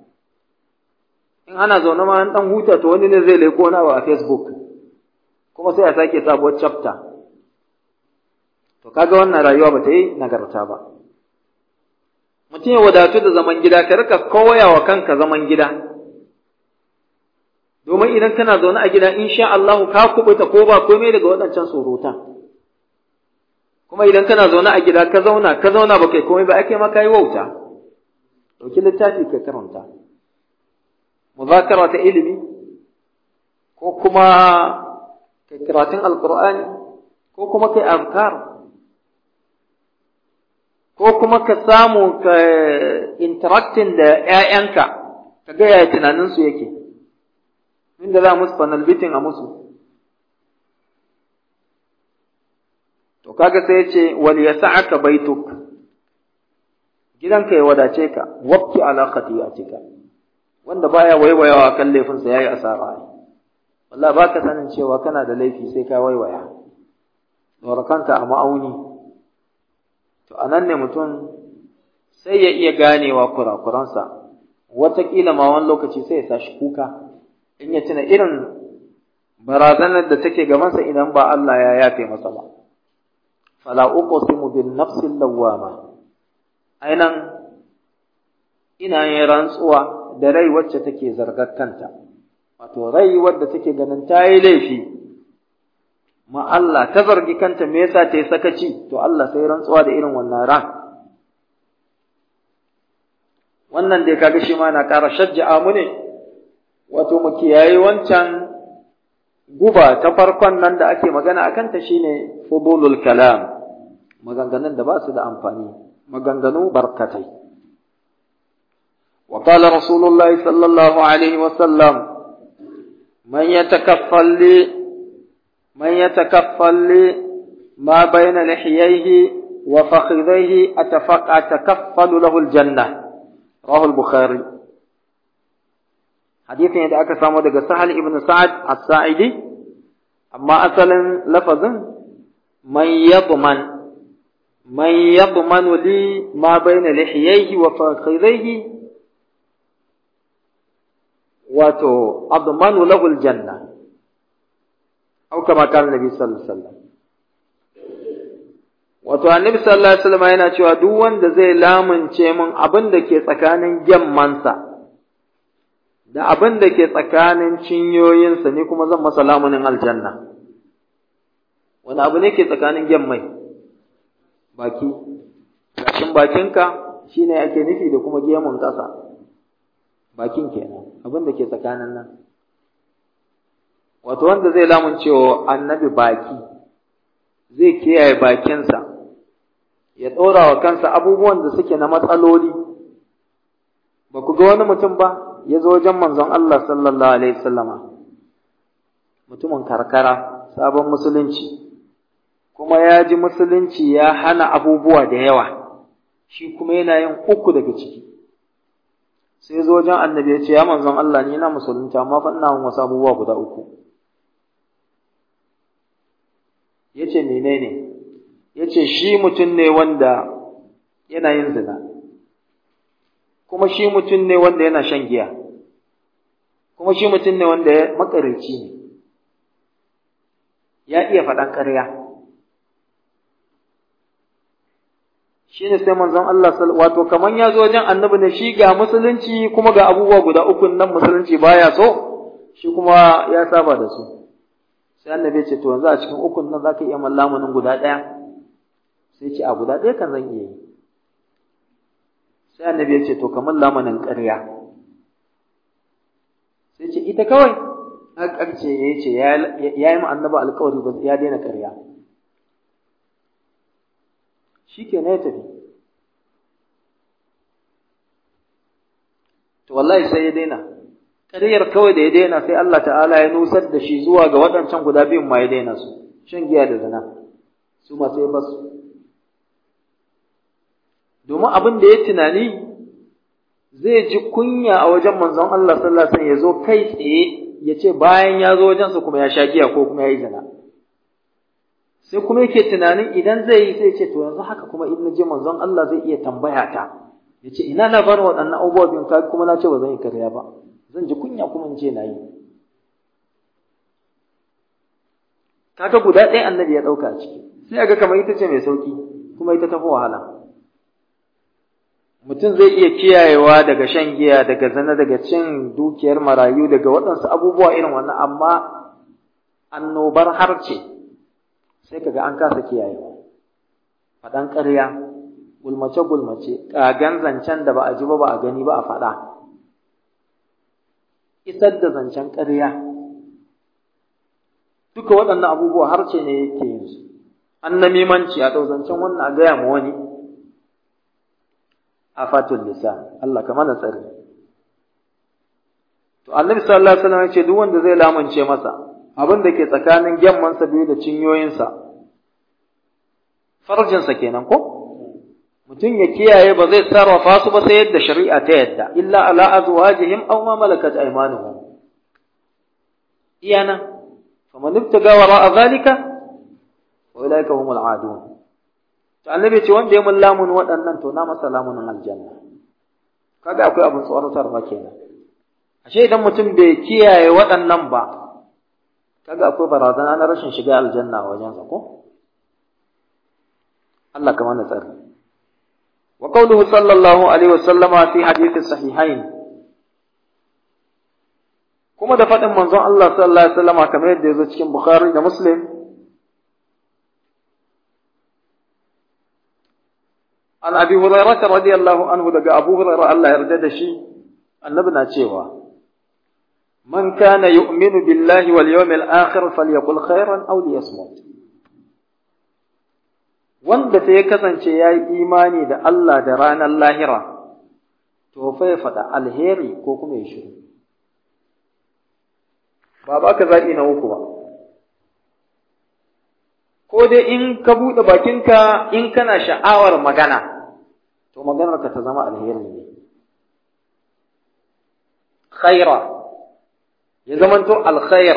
in ana zaune ma an dan huta to wani ne zai leko na a Facebook kuma sai a sake sabuwar chapter to kaga wannan rayuwa ba ta yi nagarta ba mutum ya wadatu da zaman gida ka rika koya wa kanka zaman gida domin idan kana zaune a gida insha Allah ka kubuta ko ba komai daga waɗancan surutan kuma idan kana zaune a gida ka zauna ka zauna ba kai komai ba ake ma kai wauta dauki littafi ka karanta muzakara ta ilimi ko kuma kai karatun alqur'ani ko kuma kai azkar ko kuma ka samu ka interacting da ‘ya'yanka, ka ga yaya tunaninsu yake, inda za musu panel beating a musu. To, kaga sai ya ce, wal ya sa'aka baituk, gidanka ya wadace ka, wabki ala cika wanda baya waiwayawa kan laifinsa ya yi asara ne. wallahi baka sanin cewa kana da laifi sai ka waiwaya dora kanka a ma'auni to anan ne mutum sai ya iya ganewa kurakuransa wataƙila ma wani lokaci sai ya sashi kuka in ya tuna irin barazanar da take gabansa idan ba Allah ya yafe masa ba fala uqsimu bin nafsil lawwama ainan ina yin rantsuwa da rai wacce take zargar kanta wato rai wadda take ganin ta yi laifi ma Allah ta zargi kanta me yasa ta yi sakaci to Allah sai rantsuwa da irin wannan ran wannan dai kaga shi ma na ƙara shajja'a mu ne wato mu kiyaye wancan guba ta farkon nan da ake magana a kanta shine fudulul kalam maganganun da ba su da amfani maganganu barkatai wa qala rasulullahi sallallahu alaihi wa sallam man yatakaffal li man yatakaffal li ma bayna lihiyaihi wa fakhidhaihi atafaqa atakaffalu lahu aljanna rawahu al-bukhari hadithin da aka samu daga Sahal ibn Sa'ad as-Sa'idi amma asalin lafazin man yadman man yadman li ma bayna lihiyaihi wa fakhidaihi wato admanu lahu al-janna aw kama kana nabi sallallahu alaihi wasallam wato annabi sallallahu alaihi wasallam yana cewa duk wanda zai lamunce min abin da ke tsakanin gemmansa da abin da ke tsakanin cinyoyinsa ne kuma zan masa lamunin aljanna wani abu ne ke tsakanin gemmai baki gashin bakinka shine ake nufi da kuma gemun ƙasa bakin kenan abin da ke tsakanin nan wato wanda zai lamuncewa annabi baki zai kiyaye bakinsa ya ɗora wa kansa abubuwan da suke na matsaloli ba ku ga wani mutum ba ya zo wajen manzon Allah sallallahu alaihi wasallama mutumin karkara sabon musulunci kuma ya ji musulunci ya hana abubuwa da yawa shi kuma yana yin uku daga ciki sai zo wajen annabi ya ce ya manzon Allah ni na musulunta amma fa ina wasu abubuwa guda uku ya ce menene ya ce shi mutum ne wanda yana yin zina kuma shi mutum ne wanda yana shan giya kuma shi mutum ne wanda ya makarici ne ya iya faɗan ƙarya shi ne sai manzon Allah wato kaman ya zo wajen annabi ne shi ga musulunci kuma ga abubuwa guda uku nan musulunci baya so shi kuma ya saba da su sai annabi ya ce to yanzu a cikin ukun nan zaka iya mallamunin guda ɗaya sai ce a guda ɗaya kan zan iya yi sai annabi ya ce to kamar lamanin ƙarya sai ce ita kawai aka ce ya ce ya yi ma annaba alƙawari ba ya daina ƙarya shi ke ya tafi to wallahi sai ya daina ƙaryar kawai da ya daina sai Allah ta'ala ya nusar da shi zuwa ga waɗancan guda biyun ma ya daina su shan giya da zina su ma sai basu domin abin da ya tunani zai ji kunya a wajen manzon Allah sallallahu alaihi wasallam ya zo kai tsaye ya ce bayan ya zo wajensa kuma ya sha giya ko kuma ya yi zina sai kuma yake tunanin idan zai yi sai ce to yanzu haka kuma in je manzon Allah zai iya tambaya ta ya ce ina labarin waɗannan abubuwa biyun ka kuma na ce ba zan yi karya ba zan ji kunya kuma in ce na yi kaga guda ɗaya annabi ya ɗauka a ciki sai ga kamar ita ce mai sauki kuma ita tafi wahala mutum zai iya kiyayewa daga shan giya daga zina daga cin dukiyar marayu daga waɗansu abubuwa irin wannan amma annobar harce sai kaga an kasa kiyayewa faɗan ƙarya gulmace gulmace ƙagan zancen da ba a ji ba ba a gani ba a faɗa isar da zancen ƙarya duka waɗannan abubuwa harce ne yake yin su an namimanci a ɗau zancen wannan a gaya ma wani afatul lisan Allah ka mana tsari to annabi sallallahu alaihi wasallam ya ce duk wanda zai lamunce masa abin da ke tsakanin gemmansa biyu da cinyoyinsa farjinsa kenan ko mutum ya kiyaye ba zai sarrafa su ba sai yadda shari'a ta yadda illa ala azwajihim aw ma malakat aymanuhum iyana faman ibtaga wara zalika wa ulaika humul adun to annabi ce wanda ya mun lamun waɗannan to na masa lamunin aljanna kaga akwai abin tsoratarwa kenan ashe idan mutum bai kiyaye waɗannan ba kaga akwai barazana na rashin shiga aljanna a wajensa ko Allah kamar na tsari wa qawluhu sallallahu alaihi wasallama fi hadithi sahihain kuma da faɗin manzon Allah sallallahu alaihi wasallama kamar yadda ya zo cikin Bukhari da Muslim an abi hurairah radiyallahu anhu daga abu hurairah Allah ya yarda da shi annabi na cewa man kana yu'minu billahi wal yawmil akhir falyaqul khairan aw liyasmut wanda sai ya kasance yayi imani da Allah da ranar lahira to fa ya faɗa alheri ko kuma ya shiru ba ba ka zaɓi na uku ba ko dai in ka buɗe bakinka in kana sha'awar magana to maganarka ta zama alheri ne khaira ya zamanto alkhair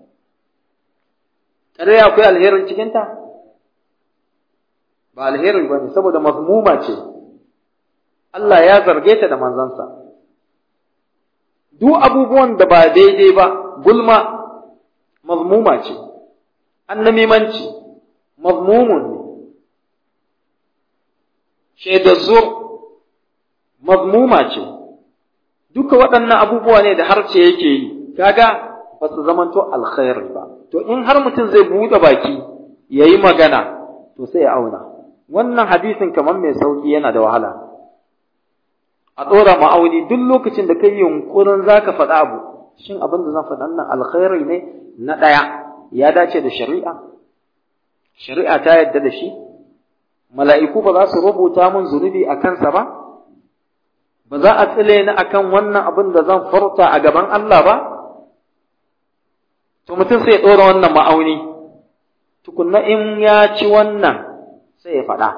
tare akwai alherin cikinta ba alheri ba ne saboda mazmuma ce Allah ya zarge ta da manzansa duk abubuwan da ba daidai ba gulma mazmuma ce annamimanci mazmumun ne shaidar zur mazmuma ce duka waɗannan abubuwa ne da harce yake yi kaga ba su zamanto alkhairi ba to in har mutum zai buɗe baki ya yi magana to sai ya auna wannan hadisin kamar mai sauƙi yana da wahala a ɗora ma'auni duk lokacin da kai yunkurin za ka faɗa abu shin abin da zan faɗa nan alkhairi ne na ɗaya ya dace da shari'a shari'a ta yadda da shi mala'iku ba za su rubuta mun zunubi a kansa ba ba za a tsile ni akan wannan abin da zan furta a gaban Allah ba to mutum sai ya ɗora wannan ma'auni tukunna in ya ci wannan sai ya faɗa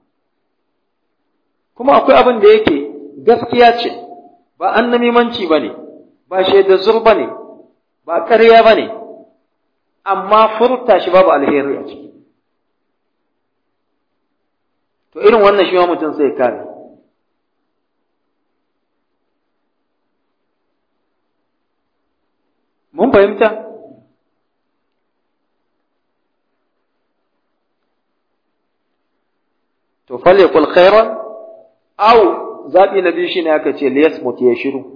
kuma akwai abin da yake gaskiya ce ba annamimanci ba ne ba shaidar zur ba ne ba ƙarya ba ne amma furta shi babu alheri a ciki to irin wannan shi ma mutum sai kare mun fahimta to falyakul khairan aw zabi na biyu shine aka ce liyasmut ya shiru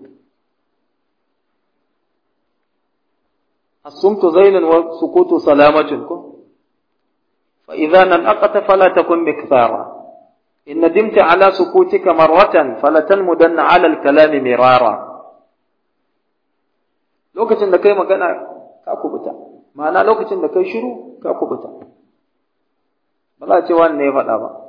asumtu zainan wa sukutu salamatun ko fa idza nanaqata fala takun mikthara in nadimta ala sukutika marratan falatanmudanna ala al-kalam mirara lokacin da kai magana ka kubuta ma'ana lokacin da kai shiru ka kubuta ba za a ce wannan ya faɗa ba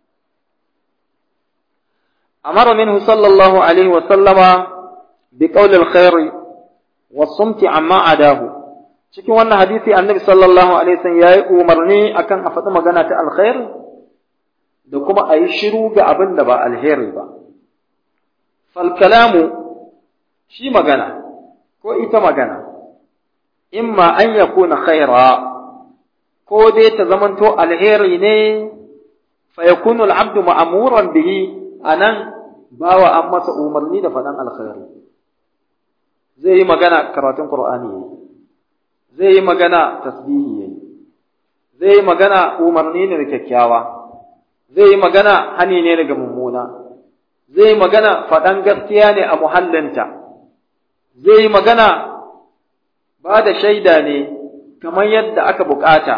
أمر منه صلى الله عليه وسلم بقول الخير والصمت عما عداه cikin wannan hadisi annabi sallallahu alaihi wasallam yayi umarni akan a faɗi magana ta alkhair da kuma a yi shiru ga abin da ba alheri ba fal kalamu shi magana ko ita magana imma an yakuna khaira ko dai ta zamanto alheri ne fa yakunu al-abdu ma'muran bihi anan bawa an masa umarni da faɗan alkhairi zai yi magana karatun qur'ani yayi zai yi magana tasbihi yayi zai yi magana umarni ne da kyakkyawa zai yi magana hani ne daga mummuna zai yi magana faɗan gaskiya ne a muhallinta zai yi magana ba da shaida ne kamar yadda aka bukata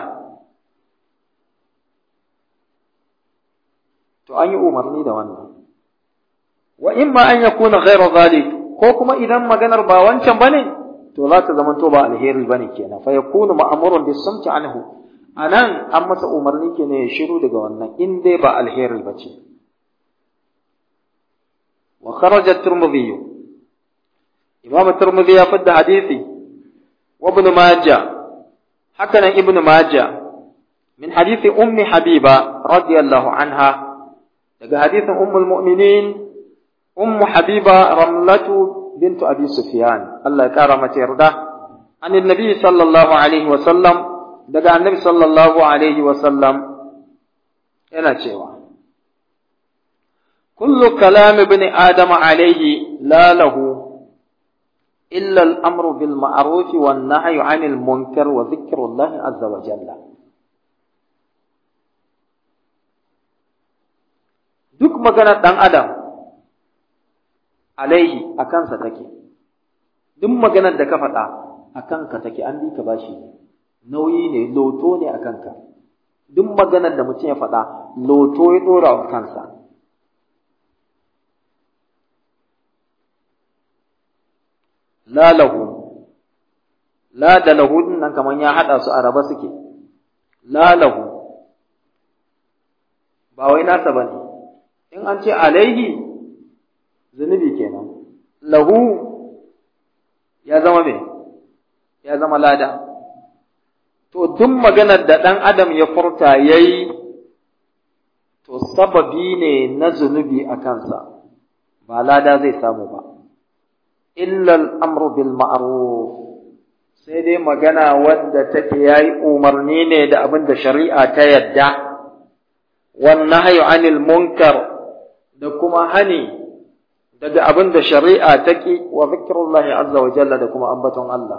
to an yi umarni da wannan wa imma an yakuna ghayra zalik ko kuma idan maganar ba wancan bane to za ta zama to ba alheri bane kenan fa yakunu ma'murun bis samti anhu anan an masa umarni kenan ya shiru daga wannan in dai ba alheri bace wa kharaja at-tirmidhi imam at-tirmidhi ya fadda hadisi wa ibn majah haka nan ibn majah min hadisi ummi habiba radiyallahu anha daga hadisin ummul mu'minin ummu habiba ramlatu bintu abi sufyan Allah ya kara mata yarda an annabi sallallahu alaihi wa sallam daga annabi sallallahu alaihi wa sallam yana cewa kullu kalam ibn adam alaihi la lahu illa al-amru bil ma'ruf wan nahyu 'anil munkar wa dhikrullah azza wa jalla duk maganar ɗan adam alaihi a kansa take duk maganar da ka faɗa a kanka take an bi ka bashi nauyi ne loto ne a kanka duk maganar da mutum ya faɗa loto ya ɗora wa kansa la lahu la da lahu nan kamar ya haɗa su a raba suke la lahu ba wai nasa ba ne in an ce alaihi zunubi kenan lahu ya zama me ya zama lada to duk maganar da ɗan adam ya furta ya yi to sababi ne na zunubi a kansa ba lada zai samu ba illal amru bil ma'ruf sai dai magana wadda take yayi umarni ne da abin da shari'a ta yadda wan nahyu anil munkar da kuma hani daga abin da shari'a ta ki wa zikrullahi azza wa jalla da kuma ambaton Allah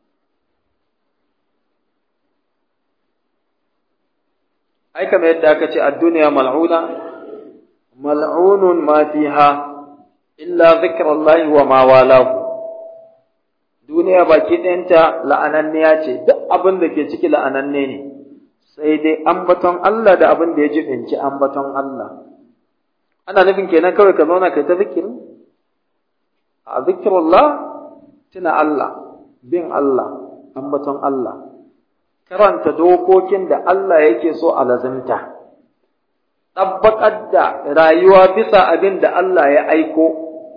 ai kamar yadda aka ce ad-dunya mal'una mal'unun ma fiha illa zikrullahi wa ma walahu duniya baki ɗayanta la'ananniya ce duk abin da ke ciki la'ananne ne sai dai ambaton Allah da abin da ya jibinci ambaton Allah ana nufin kenan kawai ka zauna kai ta zikiri a zikirullah tuna Allah bin Allah ambaton Allah karanta dokokin da Allah yake so a lazimta tabbatar da rayuwa bisa abin da Allah ya aiko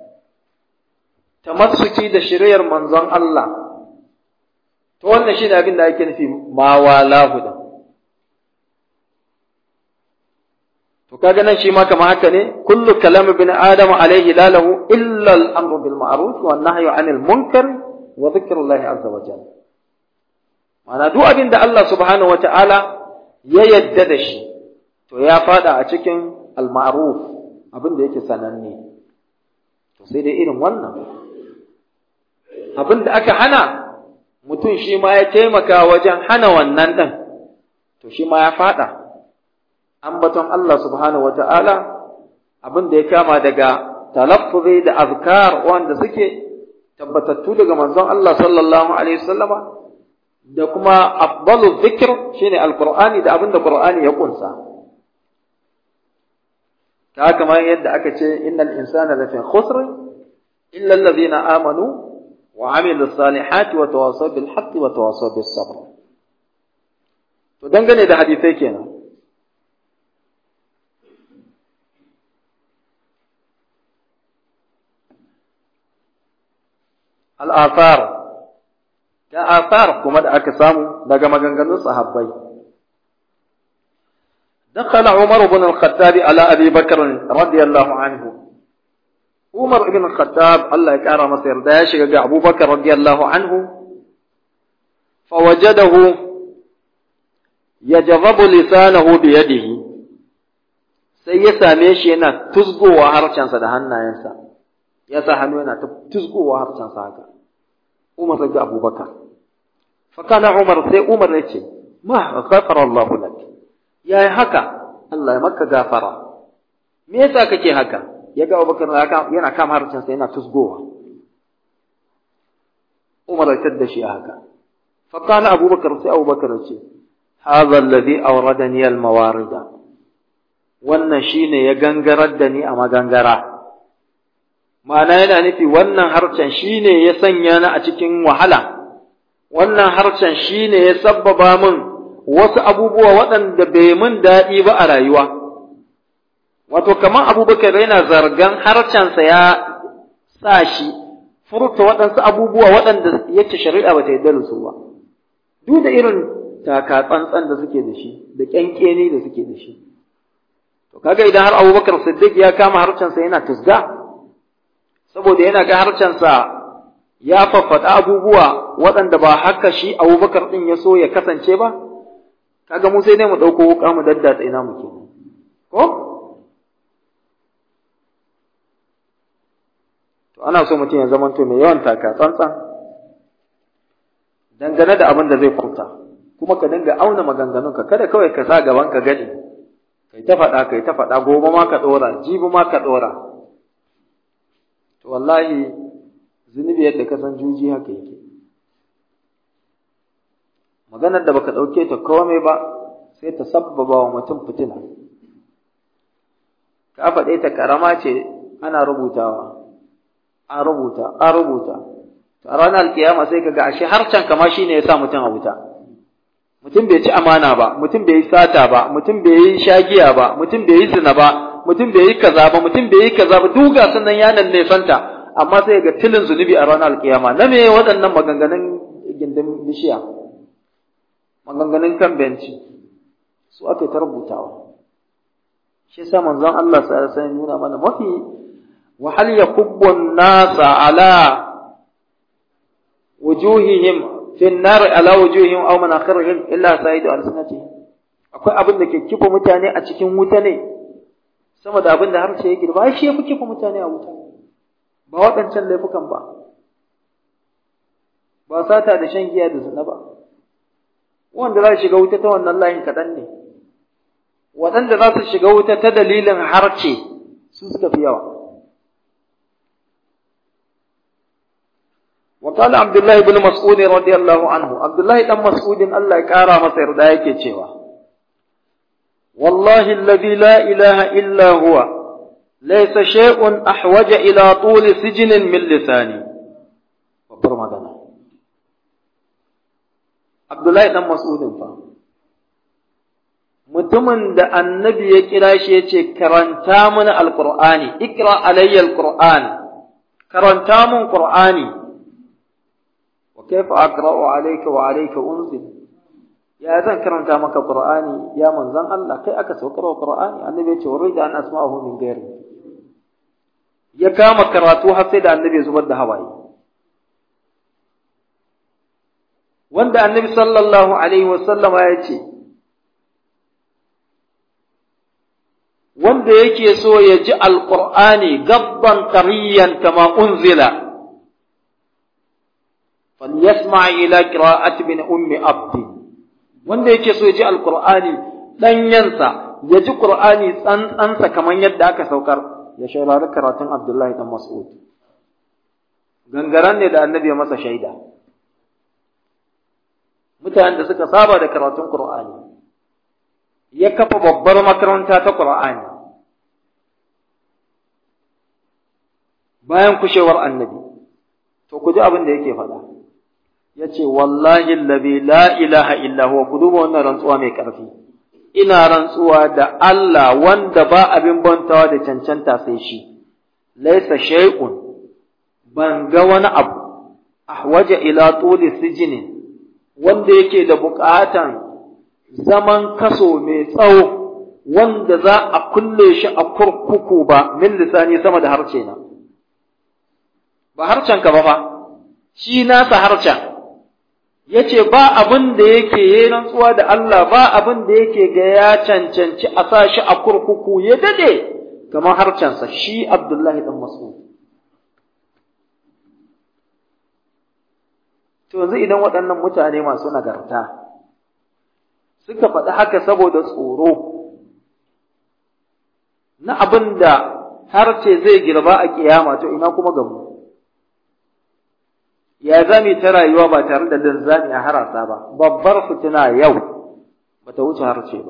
tamassuki da shiriyar manzon Allah to wannan shine abin da ake nufi ma walahu da to kaga nan shi ma kamar haka ne kullu kalam ibn adam alayhi la lahu illa al-amru bil ma'ruf wa an-nahyu 'anil munkar wa dhikrullahi azza wa jalla mana duk abin da Allah subhanahu wata'ala ya yadda da shi to ya fada a cikin al-ma'ruf abin da yake sananne to sai dai irin wannan abin da aka hana mutum shi ma ya taimaka wajen hana wannan ɗin to shi ma ya fada ambaton Allah subhanahu wa ta'ala abin da ya kama daga talaffuzi da azkar wanda suke tabbatattu daga manzon Allah sallallahu alaihi wasallama da kuma afdalu dhikr shine alqur'ani da abin da qur'ani ya kunsa ta kamar yadda aka ce innal insana lafi khusr illa alladhina amanu wa amilu salihati wa tawasaw bil haqqi wa tawasaw bis sabr to dangane da hadisai kenan al'afar da afar kuma da aka samu daga maganganun sahabbai دخل عمر بن الخطاب على أبي بكر رضي الله عنه عمر بن الخطاب الله يكرم مصير داش أبو بكر رضي الله عنه فوجده يجذب لسانه بيده sai ya same shi yana tuzgowa harshensa da hannayensa ya sa hannu yana tuzgowa harshensa haka Umar ga Abubakar. Fakana Umar sai Umar ya ce, Ma ghafara Allah lak. Yayi haka, Allah ya maka gafara. Me yasa kake haka? Ya ga Abubakar yana kama harcin sa yana tusgowa. Umar ya tada shi haka. Fakana Abubakar sai Abubakar ya ce, Hadha alladhi awradani al-mawarida. Wannan shine ya gangarar da ni a magangara. ma'ana yana nufi wannan harcen shi ne ya sanya ni a cikin wahala, wannan harcen shi ne ya sabbaba min wasu abubuwa waɗanda bai min daɗi ba a rayuwa. Wato, kamar abubakar yana zargan harcensa ya sa shi furta waɗansu abubuwa waɗanda yake shari'a ba ta yarda da su ba. Duk da irin taka tsantsan da suke da shi, da ƙyanƙeni da suke da shi. To, kaga idan har abubakar Siddiq ya kama harcensa yana tusga, saboda yana ga harcensa ya faffaɗa abubuwa waɗanda ba haka shi abubakar ɗin ya so ya kasance ba kaga mu sai dai mu ɗauko wuƙa mu daddatsa ina mu ke ko to ana so mutum ya zamanto mai yawan taka tsantsan dangane da abin da zai furta kuma ka dinga auna maganganunka kada kawai ka sa gaban ka gani kai ta faɗa kai ta faɗa gobe ma ka ɗora jibi ma ka ɗora to wallahi zunubi yadda ka san juji haka yake maganar da baka ɗauke ta komai ba sai ta sabbaba wa mutum fitina ka faɗe ta karama ce ana rubutawa an rubuta an rubuta a ranar alkiyama sai ka ga ashe harcen kama shine ya sa mutum a wuta mutum bai ci amana ba mutum bai yi sata ba mutum bai yi shagiya ba mutum bai yi zina ba mutum bai yi kaza ba mutum bai yi kaza ba duga sannan ya nan ne santa amma sai ga tilin zunubi a ranar alkiyama na me waɗannan maganganun gindin bishiya maganganun kan benci su aka ta rubutawa shi yasa manzon Allah sallallahu alaihi wasallam nuna mana mafi wa hal yakubbu an-nasa ala wujuhihim fi an-nar ala wujuhihim aw manakhirihim illa sa'idu al-sanatihim akwai abin da ke kifa mutane a cikin wuta ne sama da abin da harshe yake ba shi yafi kifa mutane a wuta ba waɗancan laifukan ba ba sata da shan giya da zina ba wanda za su shiga wuta ta wannan layin kaɗan ne waɗanda za su shiga wuta ta dalilin harce su suka fi yawa وقال عبد الله بن مسعود رضي الله عنه عبد الله بن مسعود الله يكارى مصير دا yake cewa والله الذي لا إله إلا هو ليس شيء أحوج إلى طول سجن من لساني babbar magana Abdullahi dan Mas'udin fa mutumin da annabi ya kira shi ya ce karanta mana alqur'ani ikra alayya alqur'an karanta mun qur'ani wa kaifa aqra'u alayka wa alayka unzil ya zan karanta maka qur'ani ya manzon Allah kai aka saukar wa qur'ani annabi ya ce urida an asma'ahu min ghairi ya kama karatu har sai da annabi ya zubar da hawaye wanda annabi sallallahu alaihi wasallam ya ce wanda yake so ya ji alqur'ani gabban tariyan kama unzila falyasma ila qira'ati bin ummi abdi wanda yake so ya ji alqur'ani danyansa ya ji qur'ani tsantsansa kaman yadda aka saukar ya shaurari karatun abdullahi dan mas'ud gangaren ne da annabi ya masa shaida mutanen da suka saba da karatun Qur'ani ya kafa babbar makaranta ta Qur'ani bayan kushewar annabi to ku ji abin da yake faɗa yace wallahi allazi la ilaha illa huwa ku duba wannan rantsuwa mai ƙarfi ina rantsuwa da Allah wanda ba abin bantawa da cancanta sai shi laysa shay'un ban ga wani abu ahwaja ila tuli sijinin wanda yake da buƙatan zaman kaso mai tsawo wanda za a kulle shi a kurkuku ba min lisani sama da harce na ba harcen ka ba fa shi nasa harcen yace ba abin da yake yi rantsuwa da Allah ba abin da yake ga ya cancanci a sa shi a kurkuku ya dade kamar harcensa shi Abdullahi dan Mas'ud To yanzu idan waɗannan mutane masu nagarta suka faɗi haka saboda tsoro na abin da har ce zai girba a kiyama to ina kuma gamu. Ya zami ta rayuwa ba tare da linzami a harasa ba, babbar fitina yau ba ta wuce harce ba.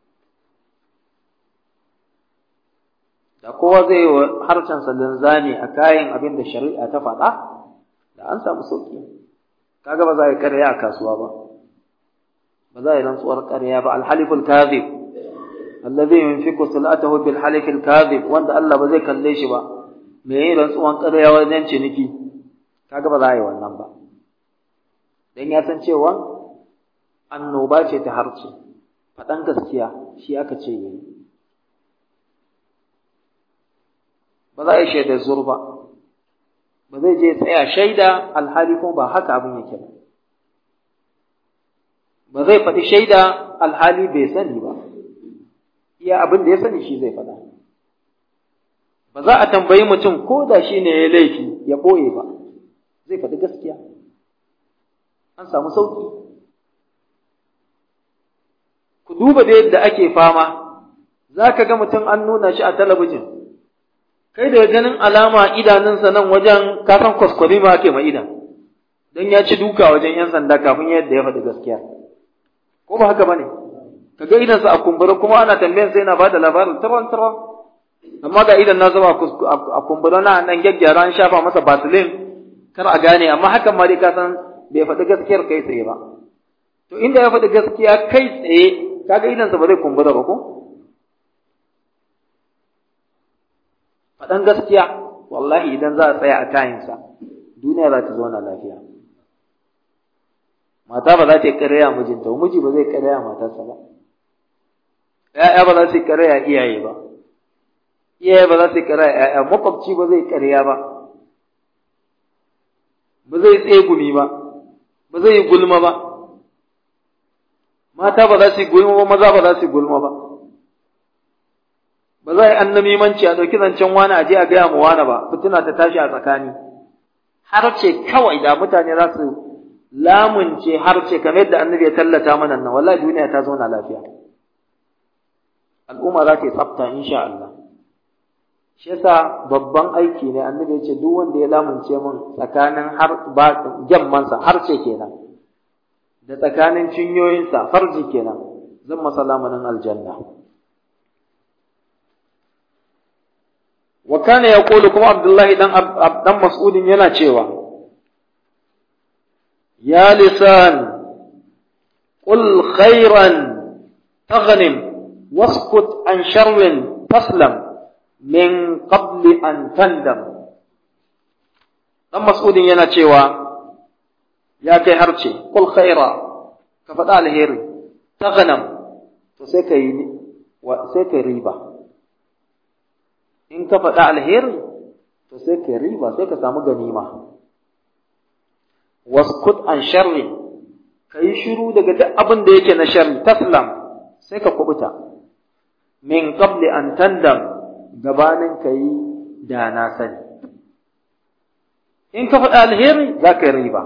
Da kowa zai yi wa harshensa linzami a kayan abin da shari'a ta faɗa, da an samu sauƙi. kaga ba za a yi ƙarya a kasuwa ba ba za a yi rantsuwar ƙarya ba alhaliful kadhib allazi yunfiqu salatahu bil halifil kadhib wanda Allah ba zai kalle shi ba me yi rantsuwan ƙarya wajen ciniki kaga ba za a yi wannan ba dan ya san cewa annoba ce ta harce faɗan gaskiya shi aka ce yayi ba za a yi shaidar zur ba ba zai je tsaya shaida alhali kuma ba haka abin yake ba ba zai faɗi shaida alhali bai sani ba iya abin da ya sani shi zai faɗa ba za a tambayi mutum ko da shi ne ya laifi ya ɓoye ba zai faɗi gaskiya an samu sauƙi ku duba da yadda ake fama za ka ga mutum an nuna shi a talabijin kai da ganin alama idanunsa nan wajen kasan kwaskwari ma ake ma idan don ya ci duka wajen 'yan sanda kafin yadda ya faɗi gaskiya ko ba haka ba ne ka ga idansa a kumbura kuma ana tambayan sai yana ba da labarin taron taron amma ga idan na zama a kumbura na nan gyaggyara an shafa masa basilin kar a gane amma hakan ma dai ka san bai faɗi gaskiyar kai tsaye ba to inda ya faɗi gaskiya kai tsaye kaga idansa ba zai kumbura ba ko faɗan gaskiya wallahi idan za a tsaya a kayansa duniya za ta zauna lafiya mata ba za ta yi ƙarya mijinta miji ba zai ƙarya matarsa ba ‘ya'ya ba za su yi ƙarya iyaye ba iyaye ba za su yi ƙarya ‘ya'ya makwabci ba zai ƙarya ba ba zai tsegumi ba ba zai yi gulma ba mata ba za su yi gulma ba maza ba za su yi gulma ba ba za a yi annamimanci a ɗauki zancen wani a je a gaya mu wani ba fitina ta tashi a tsakani har ce kawai da mutane za su lamunce har ce kamar yadda annabi ya tallata mana nan wallahi duniya ta zauna lafiya al'umma za ta yi tsafta insha Allah shi yasa babban aiki ne annabi ya ce duk wanda ya lamunce min tsakanin har ba gemmansa har ce kenan da tsakanin cinyoyinsa farji kenan zan masa lamunin aljanna wa kana yaqulu kuma abdullahi dan dan mas'udin yana cewa ya lisan qul khairan taghnim waskut an sharrin taslam min qabli an tandam dan mas'udin yana cewa ya kai harce qul khaira ka faɗa alheri taghnam to sai kai sai kai riba in ka faɗa alheri to sai ka riba sai ka samu ganima waskut an sharri ka yi shiru daga duk abin da yake na sharri taslam sai ka kubuta min qabli an tandam gabanin ka yi da na sani in ka faɗa alheri za ka yi riba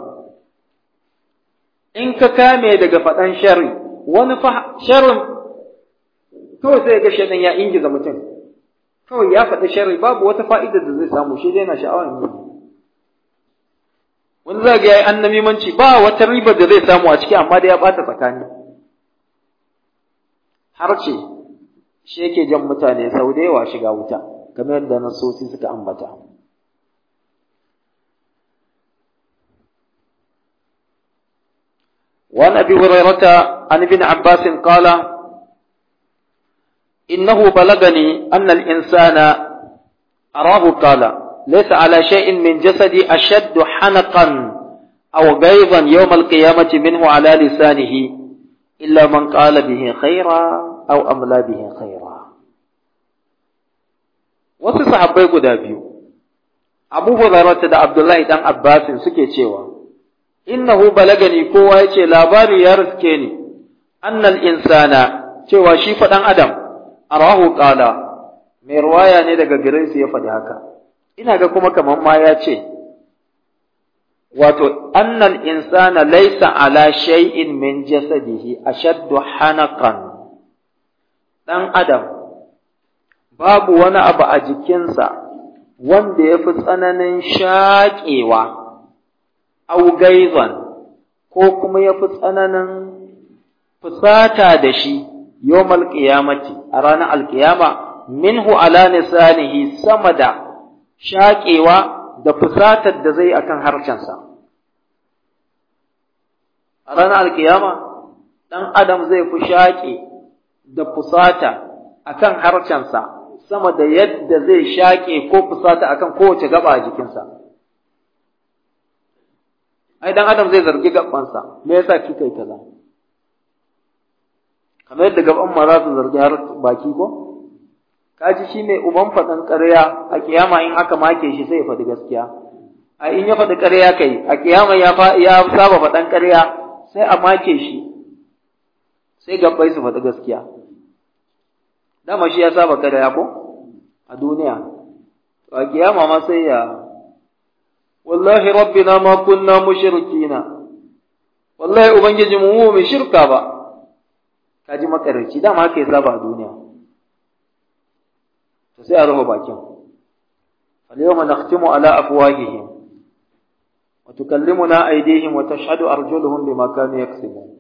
in ka kame daga faɗan sharri wani sharrin kawai sai ga shaɗan ya ingiza mutum kawai ya faɗi sharri babu wata fa'ida da zai samu shi dai na sha'awar yi wani za ga ya yi annamimanci ba wata riba da zai samu a ciki amma da ya ɓata tsakani har ce shi yake jan mutane sau da yawa shiga wuta kamar yadda nasosi suka ambata وعن ابي هريره عن ابن عباس قال إنه بلغني أن الإنسان أراه قال ليس على شيء من جسدي أشد حنقا أو غيظا يوم القيامة منه على لسانه إلا من قال به خيرا أو أملى به خيرا wasu sahabbai guda biyu Abu Hurairah da Abdullahi dan Abbasin suke cewa innahu balagani kowa yace labari ya riske ni annal insana cewa shi fa dan adam arahu qala mai ruwaya ne daga gare su ya faɗi haka ina ga kuma kaman ma ya ce wato annal insana laysa ala shay'in min jasadihi ashaddu hanaqan dan adam babu wani abu a jikinsa wanda ya fi tsananin shaƙewa au gaizan ko kuma ya fi tsananin fusata da shi yawmal qiyamati a ranar alkiyama minhu ala lisanihi sama da shaƙewa da fusatar da zai akan harshensa a ranar alkiyama ɗan adam zai fi shaƙe da fusata akan harshensa sama da yadda zai shaƙe ko fusata akan kowace gaba a jikinsa ai dan adam zai zargi gabansa me yasa kika yi kaza kamar yadda gaban ma za su zargi har baki ko kaji shine uban faɗan ƙarya a kiyama in aka make shi sai ya faɗi gaskiya a in ya faɗi ƙarya kai a kiyama ya ya saba faɗan ƙarya sai a make shi sai gabbai su faɗi gaskiya dama shi ya saba ƙarya ko a duniya to a kiyama ma sai ya wallahi rabbina ma kunna mushrikina wallahi ubangiji mu mu shirka ba kaji makarci dama haka ya saba a duniya to sai a rufe bakin al-yawma nakhtimu ala afwahihim wa tukallimuna aydihim wa tashhadu arjuluhum bima kanu yaksibun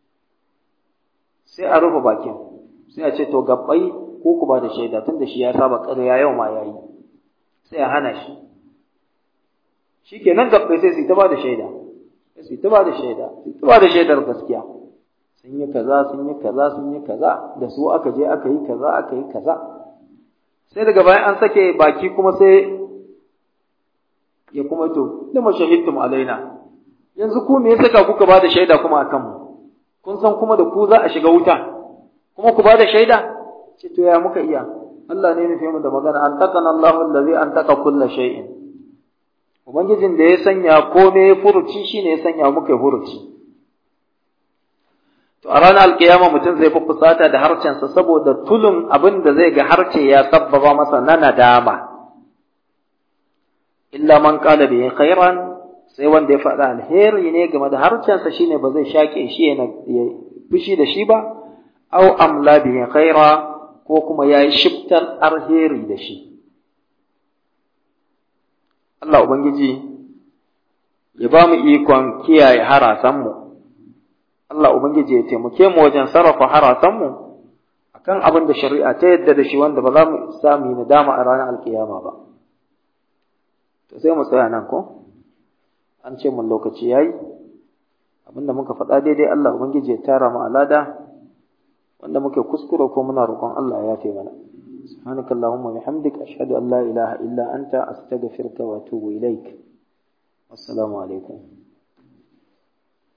sai a rufe bakin sai a ce to gabbai ko ku ba da shaida tunda shi ya saba ƙarya yau ma yayi sai a hana shi shikenan gabbai sai su ta ba da shaida su ta ba da shaida su ta ba da shaidar gaskiya sun yi kaza sun yi kaza sun yi kaza da su aka je aka yi kaza aka yi kaza sai daga bayan an sake baki kuma sai ya kuma to lima shahidtum alaina yanzu ku me yasa kuka ba da shaida kuma akan mu kun san kuma da ku za a shiga wuta kuma ku ba da shaida ce to ya muka iya Allah ne nufi mu da magana an takana Allahu allazi an taka kulla shay'in ubangijin da ya sanya komai furuci shine ya sanya muka furuci To a ranar alkiyama mutum zai fi fusata da harcensa saboda tulun abin da zai ga harce ya sabbaba masa na nadama. Illa man kala bi khairan sai wanda ya faɗa alheri ne game da harcensa shine ba zai shaƙe shi ya fushi da shi ba, au amla bi khaira ko kuma ya yi shiftar alheri da shi. Allah Ubangiji ya ba mu ikon kiyaye harasanmu. Allah Ubangiji ya taimake mu wajen sarrafa harasanmu akan abin da shari'a ta yadda da shi wanda ba za mu sami nadama a ranar alkiyama ba. To sai mu tsaya nan ko? An ce mun lokaci yayi. Abinda muka faɗa daidai Allah Ubangiji ya tara mu alada wanda muke kuskure ko muna roƙon Allah ya yafe mana. سبحانك اللهم وبحمدك أشهد أن لا إله إلا أنت أستغفرك وأتوب إليك والسلام عليكم